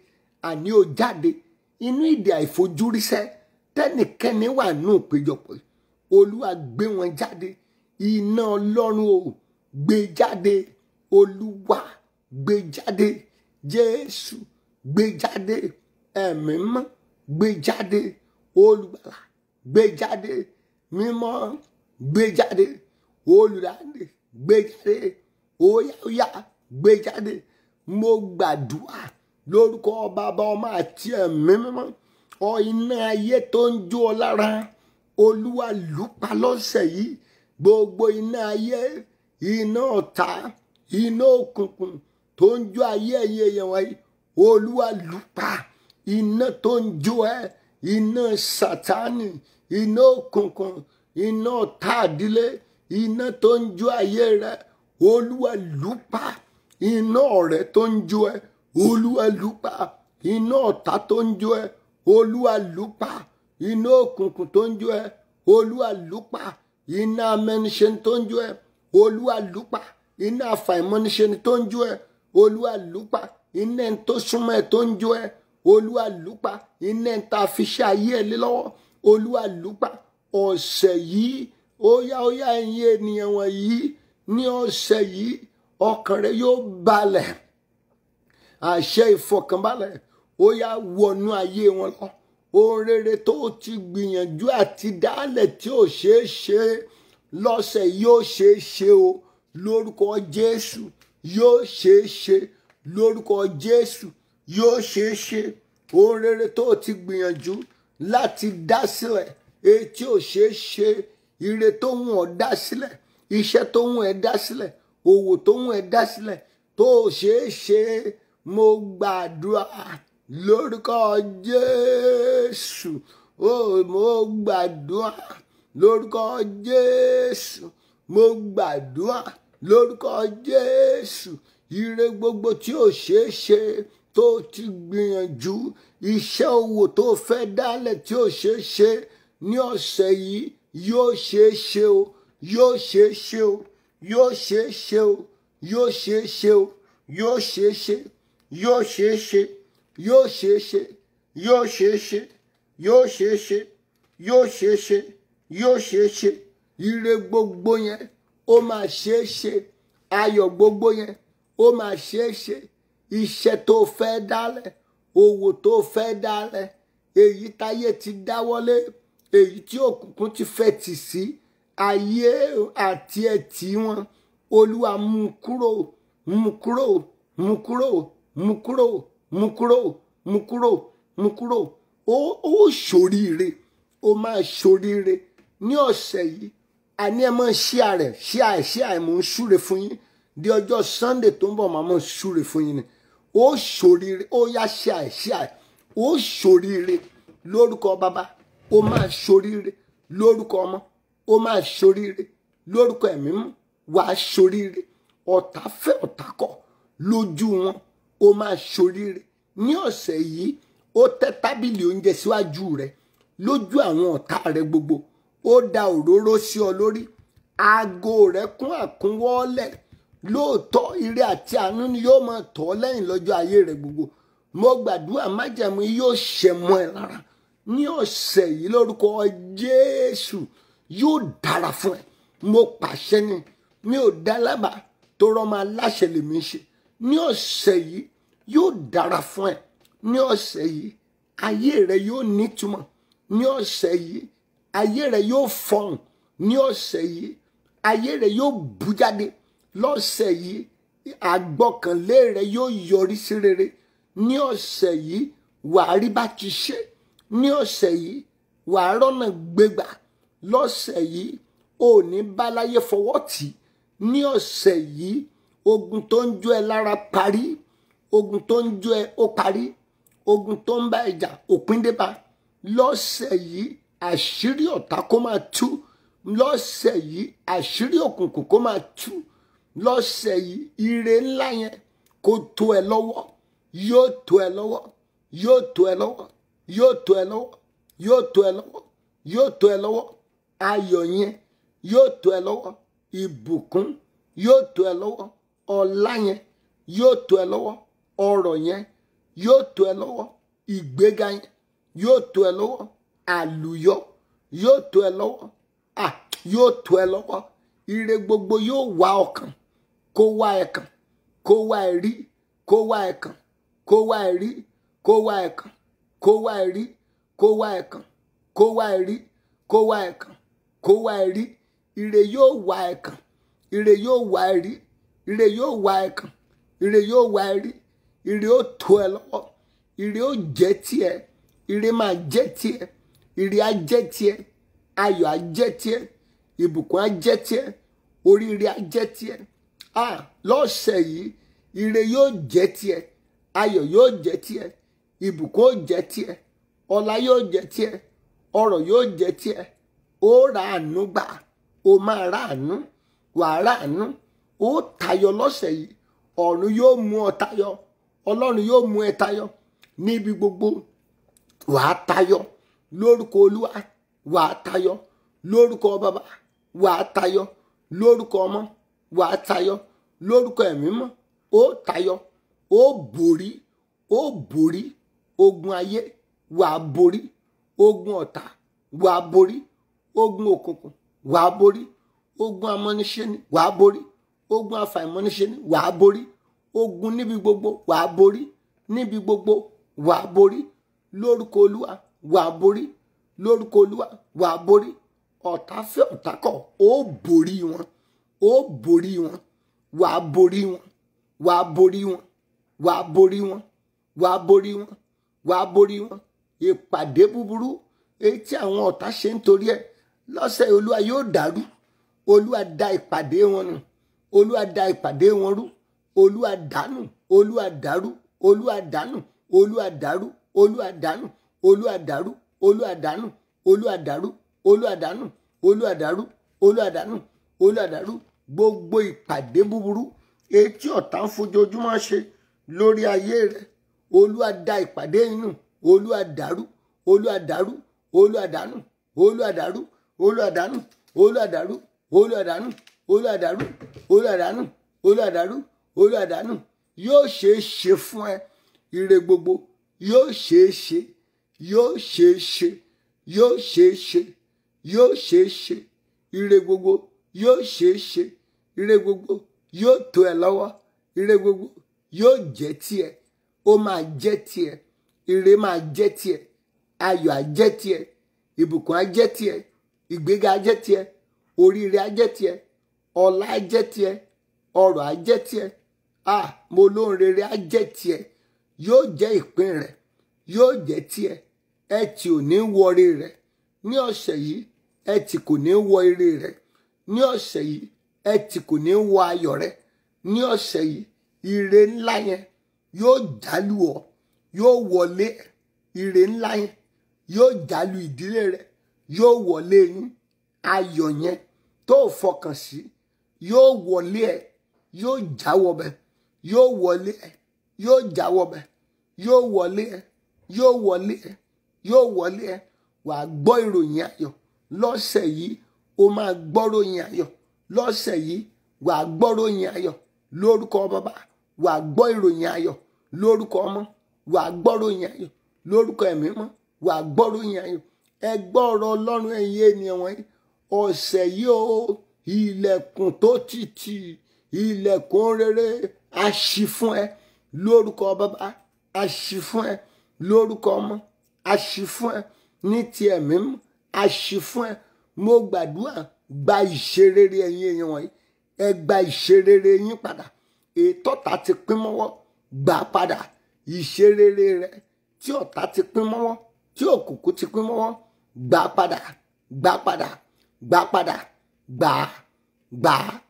àní ó jáde inú ìdè àìfojúríṣẹ́ tẹ́nìkẹ́ni wà nù péjọpọ̀ yìí. olúwa gbé wọn jáde iná ọlọ́run o gbé jáde olúwa gbé jáde jésù gbé jáde ẹ̀mí mọ́ gbé jáde olùgbàlà gbé jáde mímọ́ gbé jáde olùdáǹdè gbé jáde óyáóyá gbé jáde mo gbàdúrà lórúkọ bàbá ọmọ àti ẹ̀mí mímọ́ ọ iná ayé tó ń jó ọ lára olúwa lùpa lọ́sẹ̀ yìí gbogbo iná ayé iná ọ̀tá iná òkùnkùn tó ń jó ayé ẹ̀yẹ èèyàn wáyé olúwa lùpa iná tó ń jó ẹ iná sátánì iná òkùnkùn iná ọ̀tá àdílé iná tó ń jó ayé rẹ olúwa lùpa iná ọ̀rẹ́ tó ń jó ẹ olúwa lùpa iná ọ̀tá tó ń jó ẹ olúwa lùpa iná òkùnkùn tó ń jó ẹ olúwa lùpa iná amẹniṣe tó ń jó ẹ olúwa lùpa iná àfàìmọ́niṣe tó ń jó ẹ olúwa lùpa iná ẹni tó súnmọ́ ẹ tó ń jó ẹ olúwa lùpa iná ẹni tá a fi ṣe ayé ẹ lé lọ́wọ́ olúwa lùpa ọ̀sẹ̀ yìí óyá óyá ẹ̀yin ènìyàn wọ̀nyí ní ọ̀sẹ̀ yìí ọkàn rẹ yóò balẹ̀ àṣẹ ìfọkànbalẹ̀ ó yá wọnú ayé wọn lọ ohun rere tó ti gbìyànjú àti dálẹ̀ tí ò ṣeé ṣe lọ́sẹ̀ yóò ṣeé ṣe o lórúkọ jésù yóò ṣeé ṣe lórúkọ jésù yóò ṣeé ṣe ohun rere tó ti gbìyànjú láti dá sílẹ̀ èyí tí ò ṣeé ṣe ire tó ń wọ̀n dá sílẹ̀ iṣẹ́ tó ń wọ̀n ẹ́ dá sílẹ̀ òwò tó ń wọ̀n ẹ́ dá sílẹ̀ tó ò ṣeé ṣe mo gbàdúrà lórúkọ jésù ó mo gbàdúrà lórúkọ jésù mo gbàdúrà lórúkọ jésù ire gbogbo tí ò ṣeé ṣe tó ti gbìyànjú iṣẹ́ òwò tó fẹ́ dálẹ̀ tí ò ṣeé ṣe ní ọ̀sẹ̀ yìí yóò ṣeé ṣe o yóò ṣeé ṣe o yóò ṣeé ṣe o yóò ṣeé ṣe o yóò ṣeé ṣe yóò ṣeé ṣe yóò ṣeé ṣe yóò ṣeé ṣe yóò ṣeé ṣe yóò ṣeé ṣe yóò ṣeé ṣe ire gbogbo yẹn ó máa ṣeé ṣe ayọ̀ gbogbo yẹn ó máa ṣeé ṣe iṣẹ́ tó fẹ́ dálẹ̀ òwò tó fẹ́ dálẹ̀ èyí táyé ti dáwọ́lé èyí tí òkùnkùn ti fẹ́ tì sí ayé àti ẹ̀tì wọn olúwa mú kúrò mú kúrò mú kúrò mú kúrò mú kúrò mú kúrò mú kúrò ó ó ṣoríire ó máa ṣoríire ní ọ̀sẹ̀ yìí àní ẹ máa ṣí àrẹ ṣí àì ṣí àì mò ń súre fún yín di ọjọ́ sunday tó ń bọ̀ máa máa súre fún yín ni ó ṣoríire ó yá ṣí àì ṣí àì ó ṣoríire lórúkọ bàbá ó máa ṣoríire lórúkọ ọmọ ó máa ṣoríire lórúkọ ẹ̀mí mú wàá ṣoríire ọ̀tá fẹ́ ọ̀tá kọ̀ lójú wọn ó máa ṣoríire ní ọ̀sẹ̀ yìí ó tẹ́ tábìlì oúnjẹ síwájú rẹ lójú àwọn ọ̀tá rẹ gbogbo ó da òróró sí ọ lórí aago rẹ kún àkúnwọ́lẹ̀ lóòótọ́ ire àti àánú ni yóò máa tọ̀ ọ́ lẹ́yìn lọ́jọ́ ayé rẹ gbogbo mo gbàdúrà májẹ̀mú yóò ṣẹ mọ́ ẹ lára ní ọ̀sẹ̀ yìí lórúkọ jésù yóò dára fún ẹ mo pàṣẹ ni mi ò dá lábàá tó rọ́mọ aláṣẹ lèmi ṣe ní ọ̀sẹ̀ yìí yóò dára fún ẹ ní ọ̀sẹ̀ yìí ayé rẹ yóò nítumọ̀ ní ọ̀sẹ̀ yìí ayé rẹ yóò fọhùn ní ọ̀sẹ̀ yìí ayé rẹ yóò bú jáde lọ́sẹ̀ yìí àgbọ́kànlé rẹ yóò yọrí sí rere ní ọ̀sẹ̀ yìí wàá rí bá ti ṣe ní ọ̀sẹ̀ yìí wàá rọ́nà gbégbà lọ́sẹ̀ yìí ò ní báláyé fọwọ́ tì ní ọ̀sẹ̀ yìí ogun tó ń jó ẹ lára parí ogun tó ń jó ẹ ó parí ogun tó ń bá ẹjà òpin débá lọ́sẹ̀ yìí àṣírí ọ̀tá kó máa tú lọ́sẹ̀ yìí àṣírí òkùnkùn kó máa tú lọ́sẹ̀ yìí ire ńlá yẹn kó tó ẹ lọ́wọ́ yóò tó ẹ lọ́wọ́ yóò tó ẹ lọ́wọ́ yóò tó ẹ lọ́wọ́ yóò tó ẹ lọ́wọ́ yóò tó ẹ lọ́wọ́ ayọ̀ yẹn yóò tó ẹ lọ́wọ́ ìbùkún yóò tó ẹ lọ́wọ́ ọlá yẹn yóò tó ẹ lọ́wọ́ ọrọ̀ yẹn yóò tó ẹ lọ́wọ́ ìgbéga yẹn yóò tó ẹ lọ́wọ́ àlùyọ yóò tó ẹ lọ́wọ́ à yóò tó ẹ lọ́wọ́ ire gbogbo yóò wá ọkàn kó wá ẹ kàn kó wá ẹ rí kó wá ẹ kàn kó wá ẹ rí kó wá ẹ kàn kó wá ẹ rí kó wá ẹ kàn kó wá ẹ rí kó wá ẹ kàn kó wá ẹ rí ire yóò wá ẹ kàn ire yóò wá ẹ rí ire yóò wá ẹ kàn ire yóò wá ẹ rí ire ó tó ẹ lọ́wọ́ ire ó jẹ́ tiẹ̀ ire máa jẹ́ tiẹ̀ ire á jẹ́ tiẹ̀ ayọ̀ á jẹ́ tiẹ̀ ìbùkún á jẹ́ tiẹ̀ oríire á jẹ́ tiẹ̀ ah lọ́sẹ̀ yìí ire yóò jẹ́ tiẹ̀ ayọ̀ yóò jẹ́ tiẹ̀ ìbùkún ó jẹ́ tiẹ̀ ọlá yóò jẹ́ tiẹ̀ ọrọ̀ yóò jẹ́ tiẹ̀ ó ra àánú gbà ó máa ra àánú wàá ra àánú ó tayọ lọ́sẹ̀ yìí ọ̀run yóò mú ọ tayọ ọlọ́run yóò mú ẹ tayọ níbi gbogbo wàá tayọ lórúkọ olúwa wàá tayọ lórúkọ bàbá wàá tayọ lórúkọ ọmọ wàá tayọ lórúkọ ẹ̀mí mọ́ ó tayọ ó borí ó borí ogun ayé wàá borí ogun ọ̀tá wàá borí ogun òkùnkùn wàá borí ogun amọ́niṣẹ́ni wàá borí ogun afàìmọ́niṣẹ́ni wàá borí ogun níbi gbogbo wàá borí níbi gbogbo wàá borí lórúkọ olúwa wàá borí lórúkọ olúwa wàá borí ọ̀tá fẹ́ ọ̀tá kọ̀ ó borí wọn ó borí wọn wàá borí wọn wàá borí wọn wàá borí wọn wàá borí wọn wàá borí wọn ìpàdé búburú èyí tí àwọn ọ̀tá ṣe ń torí ẹ̀ lọ́sẹ̀ olúwa yóò dàrú olúwa da ìpàdé wọn nù olúwa da ìpàdé wọn rú olúwa dànù olúwa dàrú olúwa dànù olúwa dàrú olúwa dànù olúwa dàrú olúwa dànù olúwa dàrú olúwa dànù olúwa dàrú olúwa dànù olúwa dàrú gbogbo ìpàdé búburú etí ọ̀tá ń fojoojúmọ́ ṣe lórí ayé rẹ olúwa da ìpàdé inú olúwa dàrú olúwa dàrú olúwa dànù olúwa dàrú olúwa dànù olúwa dàrú olúwa dànù olúwa dàrú olúwa dànù olúwa dàrú olúwa dànù yóò ṣeé ṣe fún ẹ ire gbogbo yóò ṣeé ṣe yóò ṣeé ṣe yóò ṣeé ṣe yóò ṣeé ṣe ire gbogbo yóò ṣeé ṣe ire gbogbo yóò tó ẹ lọ́wọ́ ire gbogbo yóò jẹ́ tiẹ̀ ó máa jẹ́ tiẹ̀ ire máa jẹ́ tiẹ̀ ayọ̀ á jẹ́ tiẹ̀ ìbùkún á jẹ́ tiẹ̀ ìgbéga á jẹ́ tiẹ̀ oríire á jẹ́ tiẹ̀ ọlá á jẹ́ tiẹ̀ ọrọ̀ á jẹ́ tiẹ̀ ah mo lóhun rere á jẹ́ tiẹ̀ yóò jẹ́ ìpín rẹ̀ yóò jẹ́ tiẹ̀ ẹ tì ò ní wọrí rẹ̀ ní ọ̀sẹ̀ yìí ẹ tì kò ní wọ ire rẹ̀ ní ọ̀sẹ̀ yìí ẹ tì kò ní wọ ayọ̀ rẹ̀ ní ọ̀sẹ̀ yìí ire ńlá yẹn yóò jálù ọ́ yóò wọlé ire ńlá yẹn yóò jálù ìdílé rẹ̀ yóò wọlé yín ayọ̀ yẹn tó fọkàn sí yóò wọlé ẹ yóò jáwọ́ bẹ yóò wọlé ẹ yóò jáwọ́ bẹ yóò wọlé ẹ yóò wọlé ẹ yóò wọlé ẹ wàá gbọ́ ìròyìn ayọ̀ lọ́sẹ̀ yìí o máa gbọ́ ròyìn ayọ̀ lọ́sẹ̀ yìí wàá gbọ́ ròyìn ayọ̀ lórúkọ bàbá wàá gbọ́ ìròyìn ayọ̀ lórúkọ ọmọ wàá gbọ́ ròyìn ayọ̀ lórúkọ ẹ̀mí mọ́ wàá gbọ́ ròyìn ayọ̀ ẹ gbọ́ ọ̀rọ̀ ọlọ́run ẹ̀yin ènìyàn wọ̀nyí ọ̀sẹ̀ yìí o ilẹ̀kùn tó ti tì ilẹ̀kùn rere a ṣí fún ẹ lórúkọ bàbá a ṣí fún ẹ lórúkọ ọmọ a ṣí fún ẹ ní ti ẹ̀mí mọ́ a ṣí fún ẹ mo gbàdúrà gba ìṣerere ẹ̀yin èèyàn wọ̀nyí ẹ gba ìṣerere yín padà ètò ọ̀tá ti pín mọ́wọ́ gbà padà ìṣerere rẹ tí ọ̀tá ti pín mọ́wọ́ tí òkùnkùn ti pín mọ́wọ́ gbà padà gbà padà gbà padà gbà gbà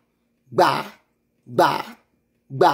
gbà gbà gbà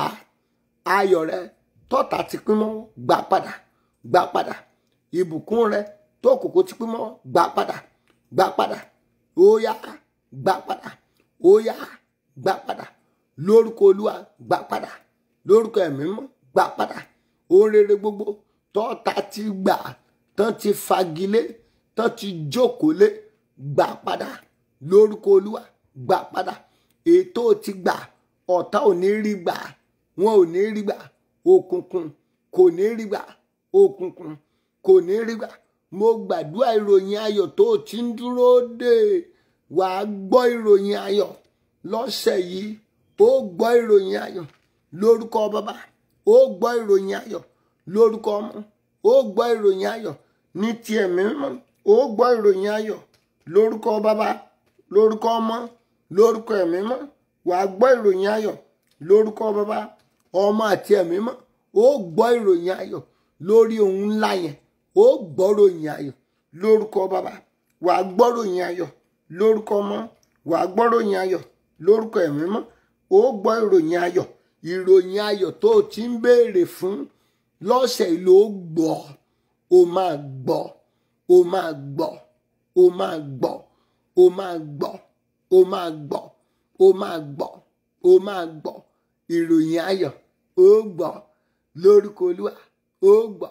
ayọ̀ rẹ tọ́tá ti pín mọ́wọ́ gbà padà gbà padà ìbùkún rẹ tó òkùnkùn ti pín mọ́wọ́ gbà padà gbà padà ó yá gbà padà ó yá gbà padà lórúkọ olúwa gbà padà lórúkọ ẹ̀mí mọ́ gbà padà ohun rere gbogbo tọ́ta ti gbà tán ti fagilé tán ti jókòó lé gbà padà lórúkọ olúwa gbà padà ètò ti gbà ọ̀tá ò ní rí gbà wọn ò ní rí gbà òkùnkùn kò ní rí gbà òkùnkùn kò ní rí gbà mo gbàdúrà ìròyìn ayọ̀ tó o ti ń dúró dè wà á gbọ́ ìròyìn ayọ̀ lọ́sẹ̀ yìí ó gbọ́ ìròyìn ayọ̀ lórúkọ bàbá ó gbọ́ ìròyìn ayọ̀ lórúkọ ọmọ ó gbọ́ ìròyìn ayọ̀ ní ti ẹ̀mí mímọ́ ó gbọ́ ìròyìn ayọ̀ lórúkọ bàbá lórúkọ ọmọ lórúkọ ẹ̀mí mímọ́ wà á gbọ́ ìròyìn ayọ̀ lórúkọ bàbá ọmọ àti ẹ̀mí mímọ́ ó gbọ́ ìròyìn ayọ̀ lórí ohun ńlá yẹn ó gbọ́ ìròyìn ayọ̀ lórúkọ bàbá wà á gbọ́ ìròyìn ayọ̀ lórúkọ ọmọ wà á gbọ́ ìròyìn ayọ̀ lórúkọ ẹ̀mí mímọ́ ó gbọ́ ìròyìn ayọ̀ ìròyìn ayọ̀ tó o ti ń béèrè fún lọ́sẹ̀ yìí ló gbọ́ o máa gbọ́ o máa gbọ́ o máa gbọ́ o máa gbọ́ o máa gbọ́ o máa gbọ́ o máa gbọ́ ìròyìn ayọ̀ ó gbọ́ lórúkọ olúwa ó gbọ́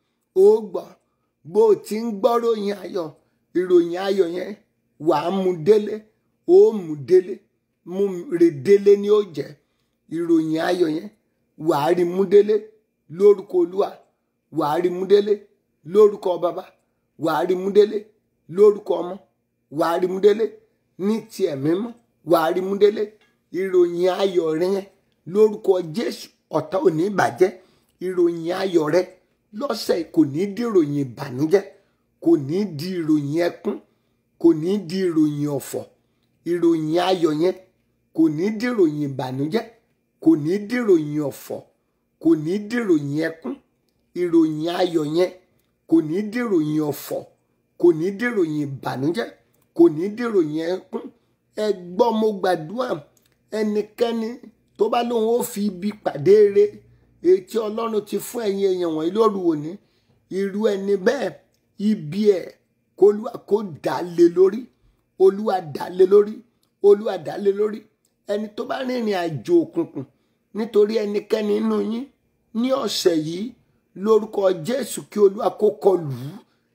ó gbọ́ bó o ti ń gbọ́ ròyìn ayọ̀ ìròyìn ayọ̀ yẹn wàá mú délé ó mú délé mú rè délé ni ó jẹ́ ìròyìn ayọ̀ yẹn wàá rí mú délé lórúkọ olúwa wàá rí mú délé lórúkọ bàbá wàá rí mú délé lórúkọ ọmọ wàá rí mú délé ní ti ẹ̀mí mọ́ wàá rí mú délé ìròyìn ayọ̀ rẹ yẹn lórúkọ jésù ọ̀tá ò ní bàjẹ́ ìròyìn ayọ̀ rẹ lọ́sẹ̀ kò ní di ìròyìn ìbànújẹ́ kò ní di ìròyìn ẹkún kò ní di ìròyìn ọ̀fọ̀ ìròyìn ayọ̀ yẹn kò ní di ìròyìn ìbànújẹ́ kò ní di ìròyìn ọ̀fọ̀ kò ní di ìròyìn ẹkún ìròyìn ayọ̀ yẹn kò ní di ìròyìn ọ̀fọ̀ kò ní di ìròyìn ìbànújẹ́ kò ní di ìròyìn ẹkún ẹ gbọ́ mo gbàdúrà ẹnikẹ́ni tó bá lóun ó fi ibi pàdé eré etí ọlọ́run ti fún ẹ̀yin èèyàn wọ̀nyí lóru òní irú ẹni bẹ́ẹ̀ ibi ẹ̀ kólúwa kó dà lé lórí olúwa dà lé lórí olúwa dà lé lórí ẹni tó bá rìnrìn àjò òkùnkùn nítorí ẹnikẹ́ni nínú yín ní ọ̀sẹ̀ yìí lórúkọ jésù kí olúwa kó kọlù ú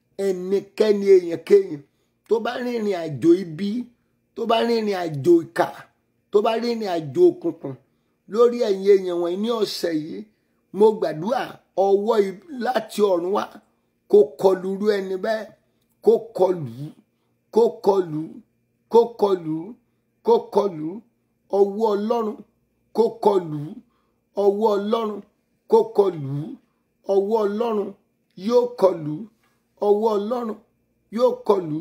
ẹnikẹ́ni èèyàn kéèyàn tó bá rìnrìn àjò ibi tó bá rìnrìn àjò ìkà tó bá rìnrìn àjò òkùnkùn lórí ẹ̀yin èèyàn wọ̀nyí ní ọ̀sẹ̀ yìí mo gbàdúrà ọwọ́ láti ọ̀run wá kó kọlù irú ẹni bẹ́ẹ̀ kó kọlù kó kọlù kó kọlù kó kọlù ọwọ́ ọlọ́run kó kọlù ọwọ́ ọlọ́run kó kọlù ọwọ́ ọlọ́run yóò kọlù ọwọ́ ọlọ́run yóò kọlù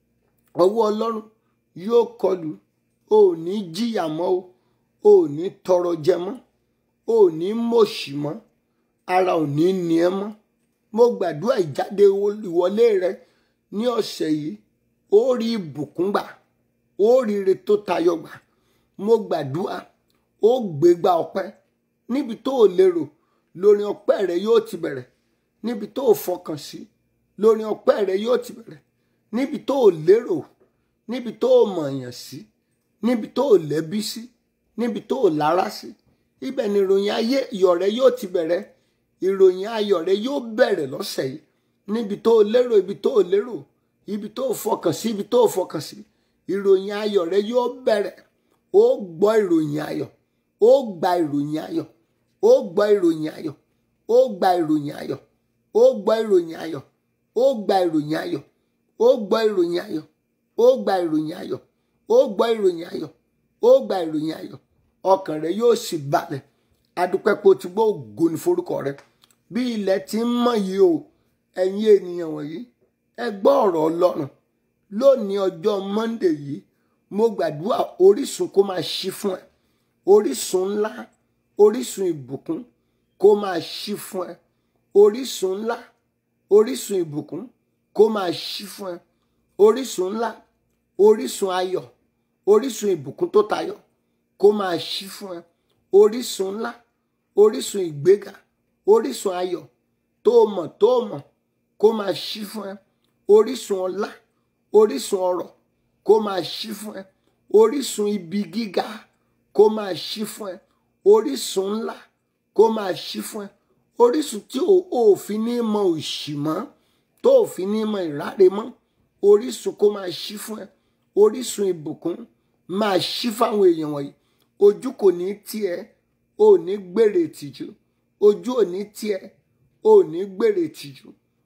ọwọ́ ọlọ́run yóò kọlù o ò ní jìyà mọ́ o ò ní tọrọ jẹ mọ́ ò ní mòṣì mọ́ ara ò ní ní ẹ mọ́ mo gbàdúrà ìjáde ìwọlé rẹ ní ọ̀sẹ̀ yìí ó rí ìbùkún gbà ó rí ire tó tayọ gbà mo gbàdúrà ó gbégbá ọpẹ́ níbi tó o lérò lórí ọpẹ́ rẹ yóò ti bẹ̀rẹ̀ níbi tó o fọkàn sí lórí ọpẹ́ rẹ yóò ti bẹ̀rẹ̀ níbi tó o lérò níbi tó o mọ̀ọ̀yàn sí níbi tó o lẹ́bí sí níbi tó o lára sí ibẹ̀ ni ìròyìn ayé iyọ̀ rẹ yóò ti bẹ̀rẹ̀ ìròyìn ayọ̀ rẹ yóò bẹ̀rẹ̀ lọ́sẹ̀ yìí níbi tó o lérò ibi tó o lérò ibi tó o fọkàn sí ibi tó o fọkàn sí ìròyìn ayọ̀ rẹ yóò bẹ̀rẹ̀ ó gbọ́ ìròyìn ayọ̀ ó gba ìròyìn ayọ̀ ó gbọ́ ìròyìn ayọ̀ ó gba ìròyìn ayọ̀ ó gbọ́ ìròyìn ayọ̀ ó gba ìròyìn ayọ̀ ó gbọ́ ìròyìn ayọ̀ ó gba ìròyìn ayọ̀ ó gbọ́ ìròyìn ayọ̀ ó gba ìròyìn ayọ̀ ọkàn rẹ yóò sì balẹ̀ adúpẹ́ pé o ti gbọ́ ògo ní forúkọ rẹ bí ilẹ̀ ti ń mọ́ yìí o ẹ̀yin ènìyàn wọ̀nyí ẹ gbọ́ ọ̀rọ̀ ọlọ́run lónìí ọjọ́ monde yìí mo gbàdúrà orísun kó máa ṣí fún ẹ orísun ńlá orísun ìbùkún kó máa ṣí fún ẹ orísun ńlá orísun ìbùkún kó máa ṣí fún ẹ orísun ńlá orísun ayọ̀ orísun ìbùkún tó tayọ kó máa ṣí fún ẹ orísun ńlá orísun ìgbéga orísun ayọ̀ tó mọ̀ tó mọ̀ kó máa ṣí fún ẹ orísun ọlá orísun ọrọ̀ kó máa ṣí fún ẹ orísun ibi gíga kó máa ṣí fún ẹ orísun ńlá kó máa ṣí fún ẹ orísun tí ò fi ní mọ òṣì mọ́ tó ò fi ní mọ ìráre mọ́ orísun kó máa ṣí fún ẹ orísun ìbùkún máa ṣí fáwọn èèyàn wọ̀nyí ojú kò ní tiẹ̀ ò ní gbèrè tìjú ojú ò ní tiẹ̀ ò ní gbèrè tìjú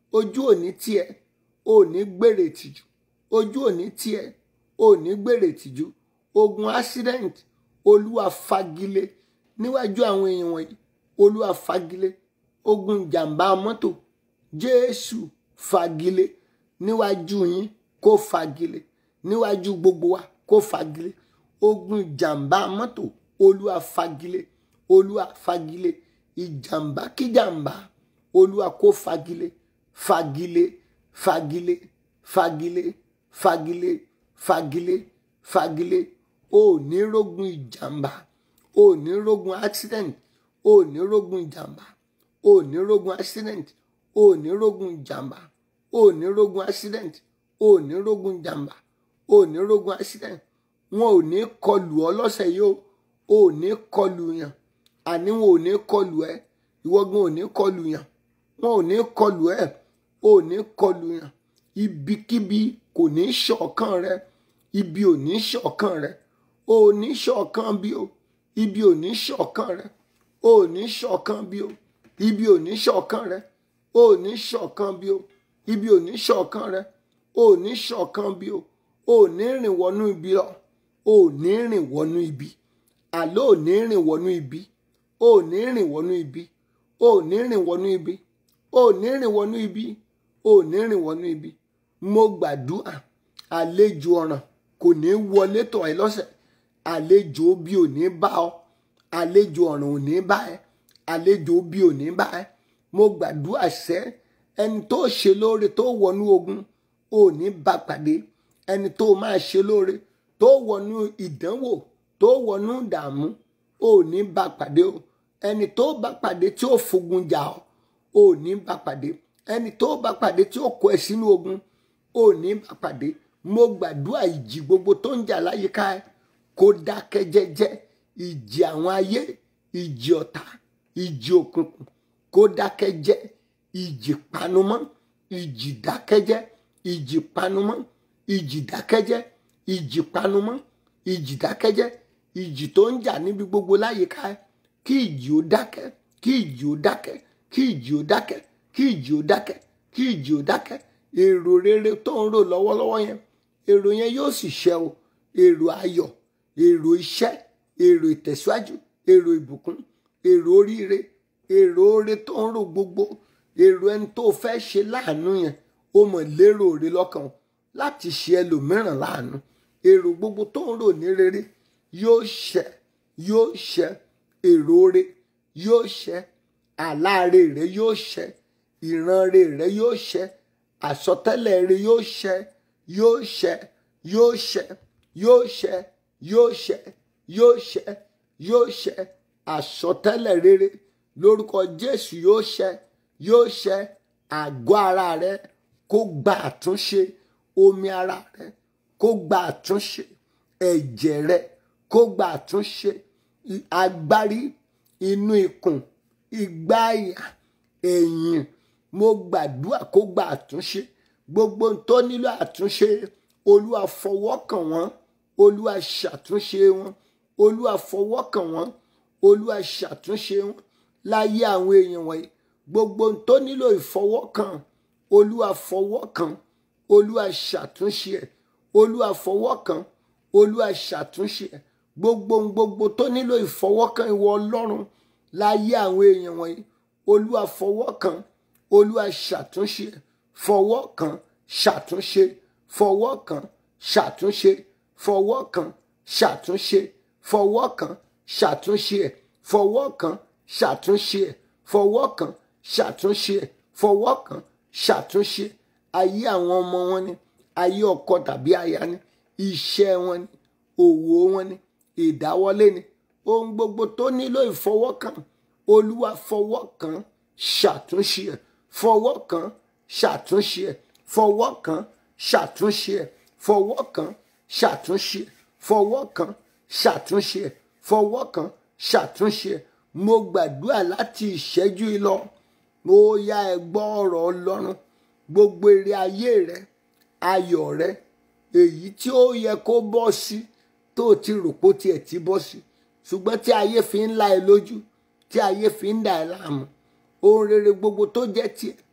ojú òní tiẹ̀ òní gbèrè tìjú ojú òní tiẹ̀ òní gbèrè tìjú ogun accident olúwa fagilé níwájú àwọn èèyàn wọ̀nyí olúwa fagilé ogun ìjàmbá mọ́tò jésù fagilé níwájú yín kó fagilé níwájú gbogbo wa kó fagilé ogun ìjàmbá mọ́tò olúwa fagilé olúwa fagilé ìjàmbá kíjàmbá olúwa kó fagilé fagilé fagilé fagilé fagilé fagilé fagilé o ò ní rógun ìjàmbá o ò ní rógun accident o ò ní rógun ìjàmbá o ò ní rógun accident o ò ní rógun ìjàmbá o ò ní rógun accident o ò ní rógun ìjàmbá o ò ní rógun accident wọn ò ní kọlù ọ lọ́sẹ̀ yìí o ò ní kọlù yàn àní wọn ò ní kọlù ẹ ìwọ́gun ò ní kọlù yàn wọn ò ní kọlù ẹ ò ní kọlù yàn ibikíbi kò ní ṣọ̀kan rẹ ibi ò ní ṣọ̀kan rẹ ò ní ṣọ̀kan bí o ibi ò ní ṣọ̀kan rẹ ò ní ṣọ̀kan bí o ibi ò ní ṣọ̀kan rẹ ò ní ṣọ̀kan bí o ibi ò ní ṣọ̀kan rẹ ò ní ṣọ̀kan bí o ò ní rìn wọnú ibi lọ ò ní rìn wọnú ibi àlọ́ ò ní rìn wọnú ibi ò ní rìn wọnú ibi ò ní rìn wọnú ibi ò ní rìn wọnú ibi ò ní rìn wọnú ibi mo gbàdúrà àlejò ọ̀ràn kò ní wọlé tọ̀ ẹ́ lọ́sẹ̀ àlejò bí ò ní bá ọ àlejò ọ̀ràn ò ní bá ẹ àlejò bí ò ní bá ẹ mo gbàdúrà sẹ́ ẹni tó ṣe lóore tó wọnú ogun ò ní bá pàdé ẹni tó máa ṣe lóore tó wọnú ìdánwò tó wọnú ìdààmú ò ní bá pàdé o ẹni tó bá pàdé tí ó fogun jà ọ ò ní bá pàdé ẹni tó bá pàdé tí ó kó ẹ sínú ogun ò ní bá pàdé mo gbàdúrà ìjì gbogbo tó ń jà láyìíká ẹ kó dákẹ́ jẹ́jẹ́ ìjì àwọn ayé ìjì ọ̀tá ìjì òkùnkùn kó dákẹ́ jẹ́ ìjì panumọ́ ìjì dákẹ́jẹ́ ìjì panumọ́ ìjì dákẹ́jẹ́ ìjì panumọ́ ìjì dákẹ́jẹ́ ìjì tó ń jà níbi gbogbo láyìíká ẹ kí ìjì ó dákẹ́ kí ìjì ó dákẹ́ kí ìjì ó dákẹ́ kí ìjì ó dákẹ́ kí ìjì ó dákẹ́ èrò rere tó ń rò lọ́wọ́lọ́wọ́ yẹn èrò yẹn yóò sì ṣẹ o èrò ayọ̀ èrò iṣẹ́ èrò ìtẹ̀síwájú èrò ìbùkún èrò oríire èrò oore tó ń rò gbogbo èrò ẹni tó fẹ́ ṣe láàánú yẹn ó mọ̀ lérò rẹ lọ́kàn láti ṣe ẹlòmíràn láàánú èrò gbogbo tó ń rò ní rere yóò ṣẹ yóò ṣẹ èrò oore yóò ṣẹ àláre rẹ yóò ṣẹ ìranre rẹ yóò ṣẹ àsọtẹ́lẹ̀ rẹ yóò ṣẹ yóò ṣẹ yóò ṣẹ yóò ṣẹ yóò ṣẹ yóò ṣẹ yóò ṣẹ àsọtẹ́lẹ̀ rere lórúkọ Jésù yóò ṣẹ yóò ṣẹ àgọ́ ara rẹ kó gba àtúnṣe omi ara rẹ kó gba àtúnṣe ẹ̀jẹ̀ rẹ kó gba àtúnṣe agbárí inú ikùn ìgbáyà ẹ̀yìn mo gbàdúrà kó gba àtúnṣe gbogbo tó nílò àtúnṣe olúwa fọwọ́ kàn wọ́n olúwa ṣàtúnṣe wọn olúwa fọwọ́ kàn wọ́n olúwa ṣàtúnṣe wọn láyé àwọn èèyàn wọ̀nyí gbogbo tó nílò ìfọwọ́kàn olúwa fọwọ́ kàn olúwa ṣàtúnṣe ẹ̀ olúwa fọwọ́ kàn olúwa ṣàtúnṣe ẹ̀ gbogbo gbogbo tó nílò ìfọwọ́kàn ìwọ ọlọ́run láyé àwọn èèyàn wọ̀nyí olúwa fọwọ́ kàn olúwa ṣàtúnṣe ẹ̀ fọwọ́ kàn ṣàtúnṣe fọwọ́ kàn ṣàtúnṣe fọwọ́ kàn ṣàtúnṣe fọwọ́ kàn ṣàtúnṣe ẹ̀ fọwọ́ kàn ṣàtúnṣe ẹ̀ fọwọ́ kàn ṣàtúnṣe ẹ̀ fọwọ́ kàn ṣàtúnṣe ayé àwọn ọmọ wọn ni ayé ọkọ tàbí aya ni iṣẹ́ wọn ni òwò wọn ni ìdáwọ́lé ni ohun gbogbo tó nílò ìfọwọ́kàn olúwa fọwọ́ kàn ṣàtúnṣe ẹ̀ fọwọ́ kàn ṣàtúnṣe ẹ̀ fọwọ́ kàn ṣàtúnṣe ẹ̀ fọwọ́ kàn ṣàtúnṣe ẹ̀ fọwọ́ kàn ṣàtúnṣe ẹ̀ fọwọ́ kàn ṣàtúnṣe ẹ̀ mo gbàdúrà láti ìṣẹ́jú yìí lọ mo yá ẹ gbọ́ ọ̀rọ̀ ọlọ́run gbogbo èrè ayé rẹ ayọ̀ rẹ èyí tí ó yẹ kó bọ́ sí tó o ti rò pé ó tiẹ̀ ti bọ́ sí ṣùgbọ́n tí ayé fi ń la ẹ lójú tí ayé fi ń dà ẹ láàmú ohun rere gbogbo tó jẹ́ tiẹ̀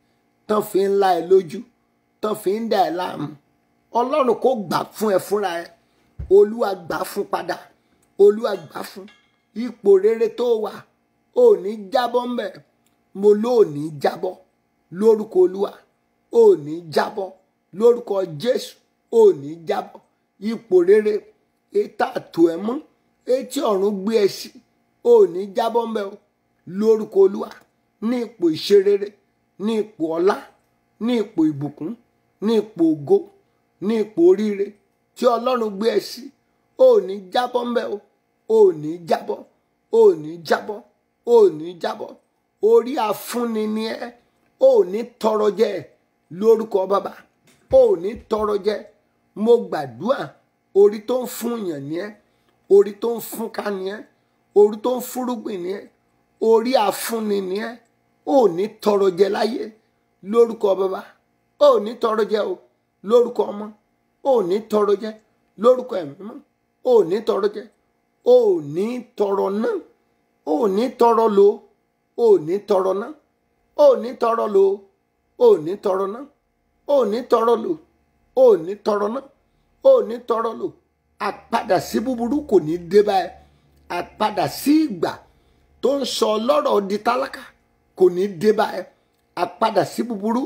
tán fi ń la ẹ lójú tán fi ń dà ẹ láàmú ọlọ́run kò gbà fún ẹ fúnra ẹ olúwa gbà fún padà olúwa gbà fún ipò rere tó wà ò ní jábọ́ ńbẹ̀ mo ló ò ní jábọ́ lórúkọ olúwa ò ní jábọ́ lórúkọ jésù ò ní jábọ́ ipò rere ètò àtò ẹ mọ́ etí ọ̀run gbé ẹ sí ò ní jábọ́ ńbẹ̀ o lórúkọ olúwa ní ipò ìṣerere ní ipò ọlá ní ipò ìbùkún ní ipò ògo ní ipò oríire tí ọlọ́run gbé ẹ sí ò ní jábọ́ ńbẹ̀ o ò ní jábọ́ ò ní jábọ́ ò ní jábọ́ orí afúnni ni ẹ ò ní tọrọ jẹ lórúkọ bàbá ò ní tọrọ jẹ mo gbàdúrà orí tó ń fún yàn ni ẹ orí tó ń fún ká ni ẹ orí tó ń fúrúgbìn ni ẹ orí afúnni ni ẹ ò ní tọrọ jẹ láyé lórúkọ bàbá ò ní tọrọ jẹ o lórúkọ ọmọ ò ní tọrọ jẹ lórúkọ ẹ̀mí mọ́ ò ní tọrọ jẹ ò ní tọrọ náà ò ní tọrọ lò ò ní tọrọ náà ò ní tọrọ lò ò ní tọrọ náà ò ní tọrọ lò ò ní tọrọ náà ò ní tọrọ lò àpadà sí búburú kò ní dé báyìí àpadà sí ìgbà tó ń sọ ọlọ́rọ̀ di tálákà kò ní dé báyìí àpadà sí búburú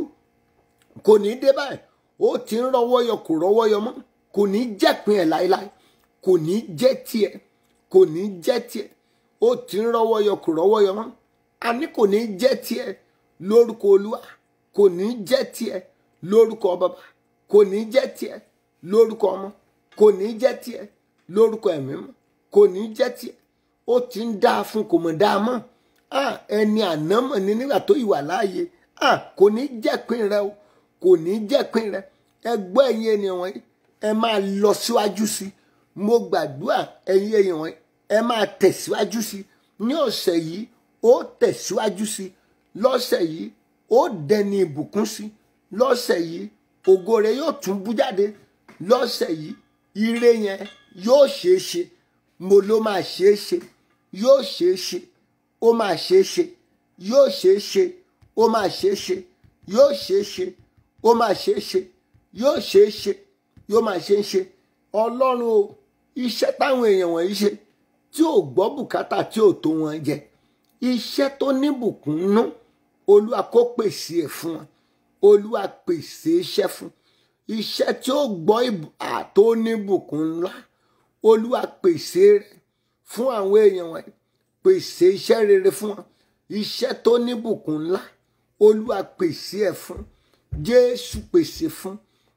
kò ní dé báyìí ó ti ń rọwọ́ yọ kò rọwọ́ yọ mọ́ kò ní jẹ́pin ẹ̀ láéláé kò ní jẹ́ tiẹ̀ kò ní jẹ́ tiẹ̀ ó ti ń rọwọ́ yọ kò rọwọ́ yọ mọ́ àní kò ní jẹ́ tiẹ̀ lórúkọ olúwa kò ní jẹ́ tiẹ̀ lórúkọ bàbá kò ní jẹ́ tiẹ̀ lórúkọ ọmọ kò ní jẹ́ tiẹ̀ lórúkọ ẹ̀mí mọ́ kò ní jẹ́ tiẹ̀ ó ti ń dáa fún kò mọ̀ dáa mọ́ ah, ẹni ànámọ̀ ni nígbà tó ìwà láàyè ah, kò ní jẹ́pin rẹ o kò ní jẹ́pin rẹ ẹ gbọ́ ẹ̀yin ènìyàn wọ̀nyí ẹ máa lọ síwájú sí i mo gbàdúrà ẹ̀yin èèyàn wọ̀nyí ẹ máa tẹ̀síwájú sí i ní ọ̀sẹ̀ yìí ó tẹ̀síwájú sí i lọ́sẹ̀ yìí ó dẹni ìbùkún sí i lọ́sẹ̀ yìí ògo rẹ yóò tún bú jáde lọ́sẹ̀ yìí ire yẹn yóò ṣeé ṣe mo ló máa ṣeé ṣe yóò ṣeé ṣe ó máa ṣeé ṣe yóò ṣeé ṣe ó máa ṣeé ṣe yóò ṣeé ṣe ó máa ṣeé ṣe yóò ṣeé ṣe yóò máa ṣeé ṣe ọlọ́run o iṣẹ́ táwọn èèyàn wọ̀nyí ṣe tí ò gbọ́ bùkátà tí ò tó wọn jẹ iṣẹ́ tó níbùkún nú olúwa kó pèsè ẹ̀ fún wọn olúwa pèsè iṣẹ́ fún iṣẹ́ tí ó gbọ́ àtó níbùkún ńlá olúwa pèsè rẹ̀ fún àwọn èèyàn wọ̀nyí pèsè iṣẹ́ rere fún wọn iṣẹ́ tó níbùkún ńlá olúwa pèsè ẹ̀ fún jésù pèsè fún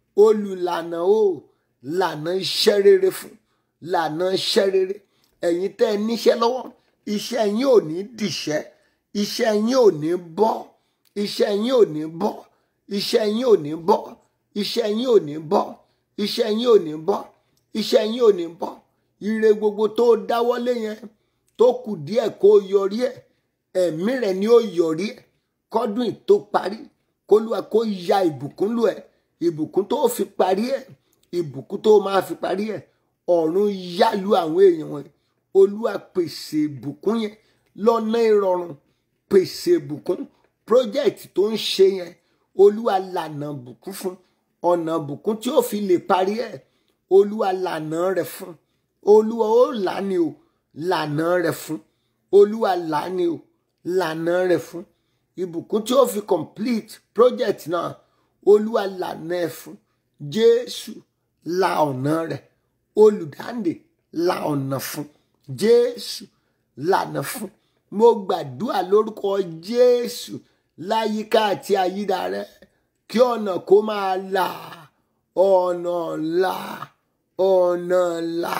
olùlànà o lànà iṣẹ́ rere fún lànà iṣẹ́ rere ẹ̀yin tẹ́ ẹ níṣẹ́ lọ́wọ́ iṣẹ́ yín ò ní dìṣẹ́ iṣẹ́ yín ò ní bọ́ iṣẹ́ yín ò ní bọ́ iṣẹ́ yín ò ní bọ́ iṣẹ́ yín ò ní bọ́ iṣẹ́ yín ò ní bọ́ iṣẹ́ yín ò ní bọ́ ire gbogbo tó dáwọ́lé yẹn tó kù díẹ̀ kó yọrí ẹ̀ ẹ̀mí rẹ̀ ni ó yọrí ẹ̀ kọ́dún tó parí kólúwa kó ya ìbùkún lù ẹ̀ ìbùkún tó fi parí ẹ̀ ìbùkún tó máa fi parí ẹ̀ ọ̀run yá lu àwọn èèyàn wọn olúwa pèsè ìbùkún yẹn lọ́nà ìrọ̀rùn pèsè ìbùkún project tó ń ṣe yẹn olúwa lànà bùkún fún ọ̀nà bùkún tí ó fi lè parí ẹ̀ olúwa lànà rẹ̀ fún olúwa ó lànà o lànà rẹ̀ fún olúwa lànà o lànà rẹ̀ fún ìbùkún tí ó fi complete project náà olúwa lànà ẹ̀ fún jésù la ọ̀nà rẹ̀ olùdáǹdè la ọ̀nà fún jésù lànà fún mo gbàdúrà lórúkọ jésù láyìíká àti àyídà rẹ kí ọ̀nà kó máa là ọ̀nà là ọ̀nà là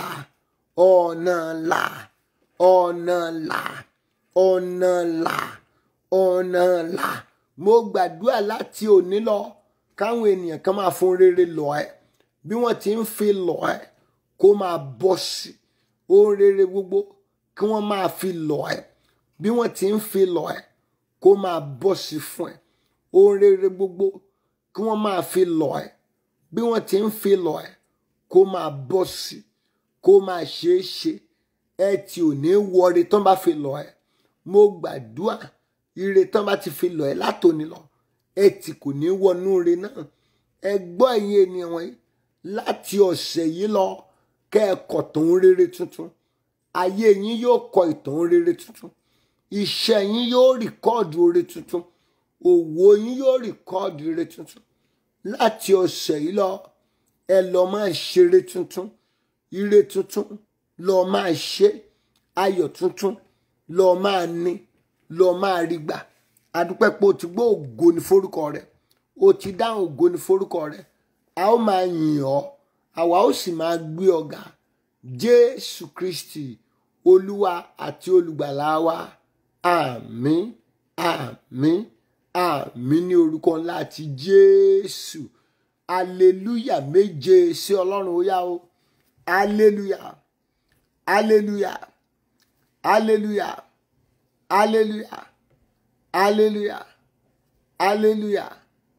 ọ̀nà là ọ̀nà là ọ̀nà là ọ̀nà là mo gbàdúrà láti òní lọ káwọn ènìyàn kan máa fún rere lọ ẹ bí wọ́n ti ń fi lọ ẹ kó máa bọ́ sí ohun rere gbogbo kí wọ́n máa fi lọ ẹ bí wọ́n ti ń fi lọ ẹ kó máa bọ́ sí fún ẹ ohun rere gbogbo kí wọ́n máa fi lọ ẹ bí wọ́n ti ń fi lọ ẹ kó máa bọ́ sí kó máa ṣeé ṣe ẹ tí ò ní wọre tán bá fi lọ ẹ mo gbàdúrà ire tán bá ti fi lọ ẹ látòní lọ ẹtì kò ní wọnú ire náà ẹ gbọ́ ẹ̀yin ènìyàn wọ̀nyí láti ọ̀sẹ̀ yìí lọ kẹ́ ẹ kọ ìtàn rere tuntun ayé yín yóò kọ ìtàn rere tuntun iṣẹ́ yín yóò rìkọ́ọ̀dù ire tuntun òwò yín yóò rìkọ́ọ̀dù ire tuntun láti ọ̀sẹ̀ yìí lọ ẹ lọ máa ṣeré tuntun ire tuntun lọ máa ṣe ayọ̀ tuntun lọ máa ní lọ máa rí gbà adúpẹ́ pé o ti gbọ́ ògo ní forúkọ rẹ o ti dáhùn ògo ní forúkọ rẹ a ó máa yìn ọ́ àwa ó sì máa gbé ọ ga jésù kristi olúwa àti olùgbàlà wa àmín àmín àmín ní orúkọ ńlá ti jésù aleluya méje sí ọlọ́run ó yá o aleluya aleluya aleluya aleluya aleluya aleluya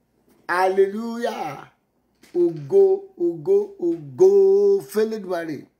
aleluya ògo ògo ògo fẹlẹ́dùmarè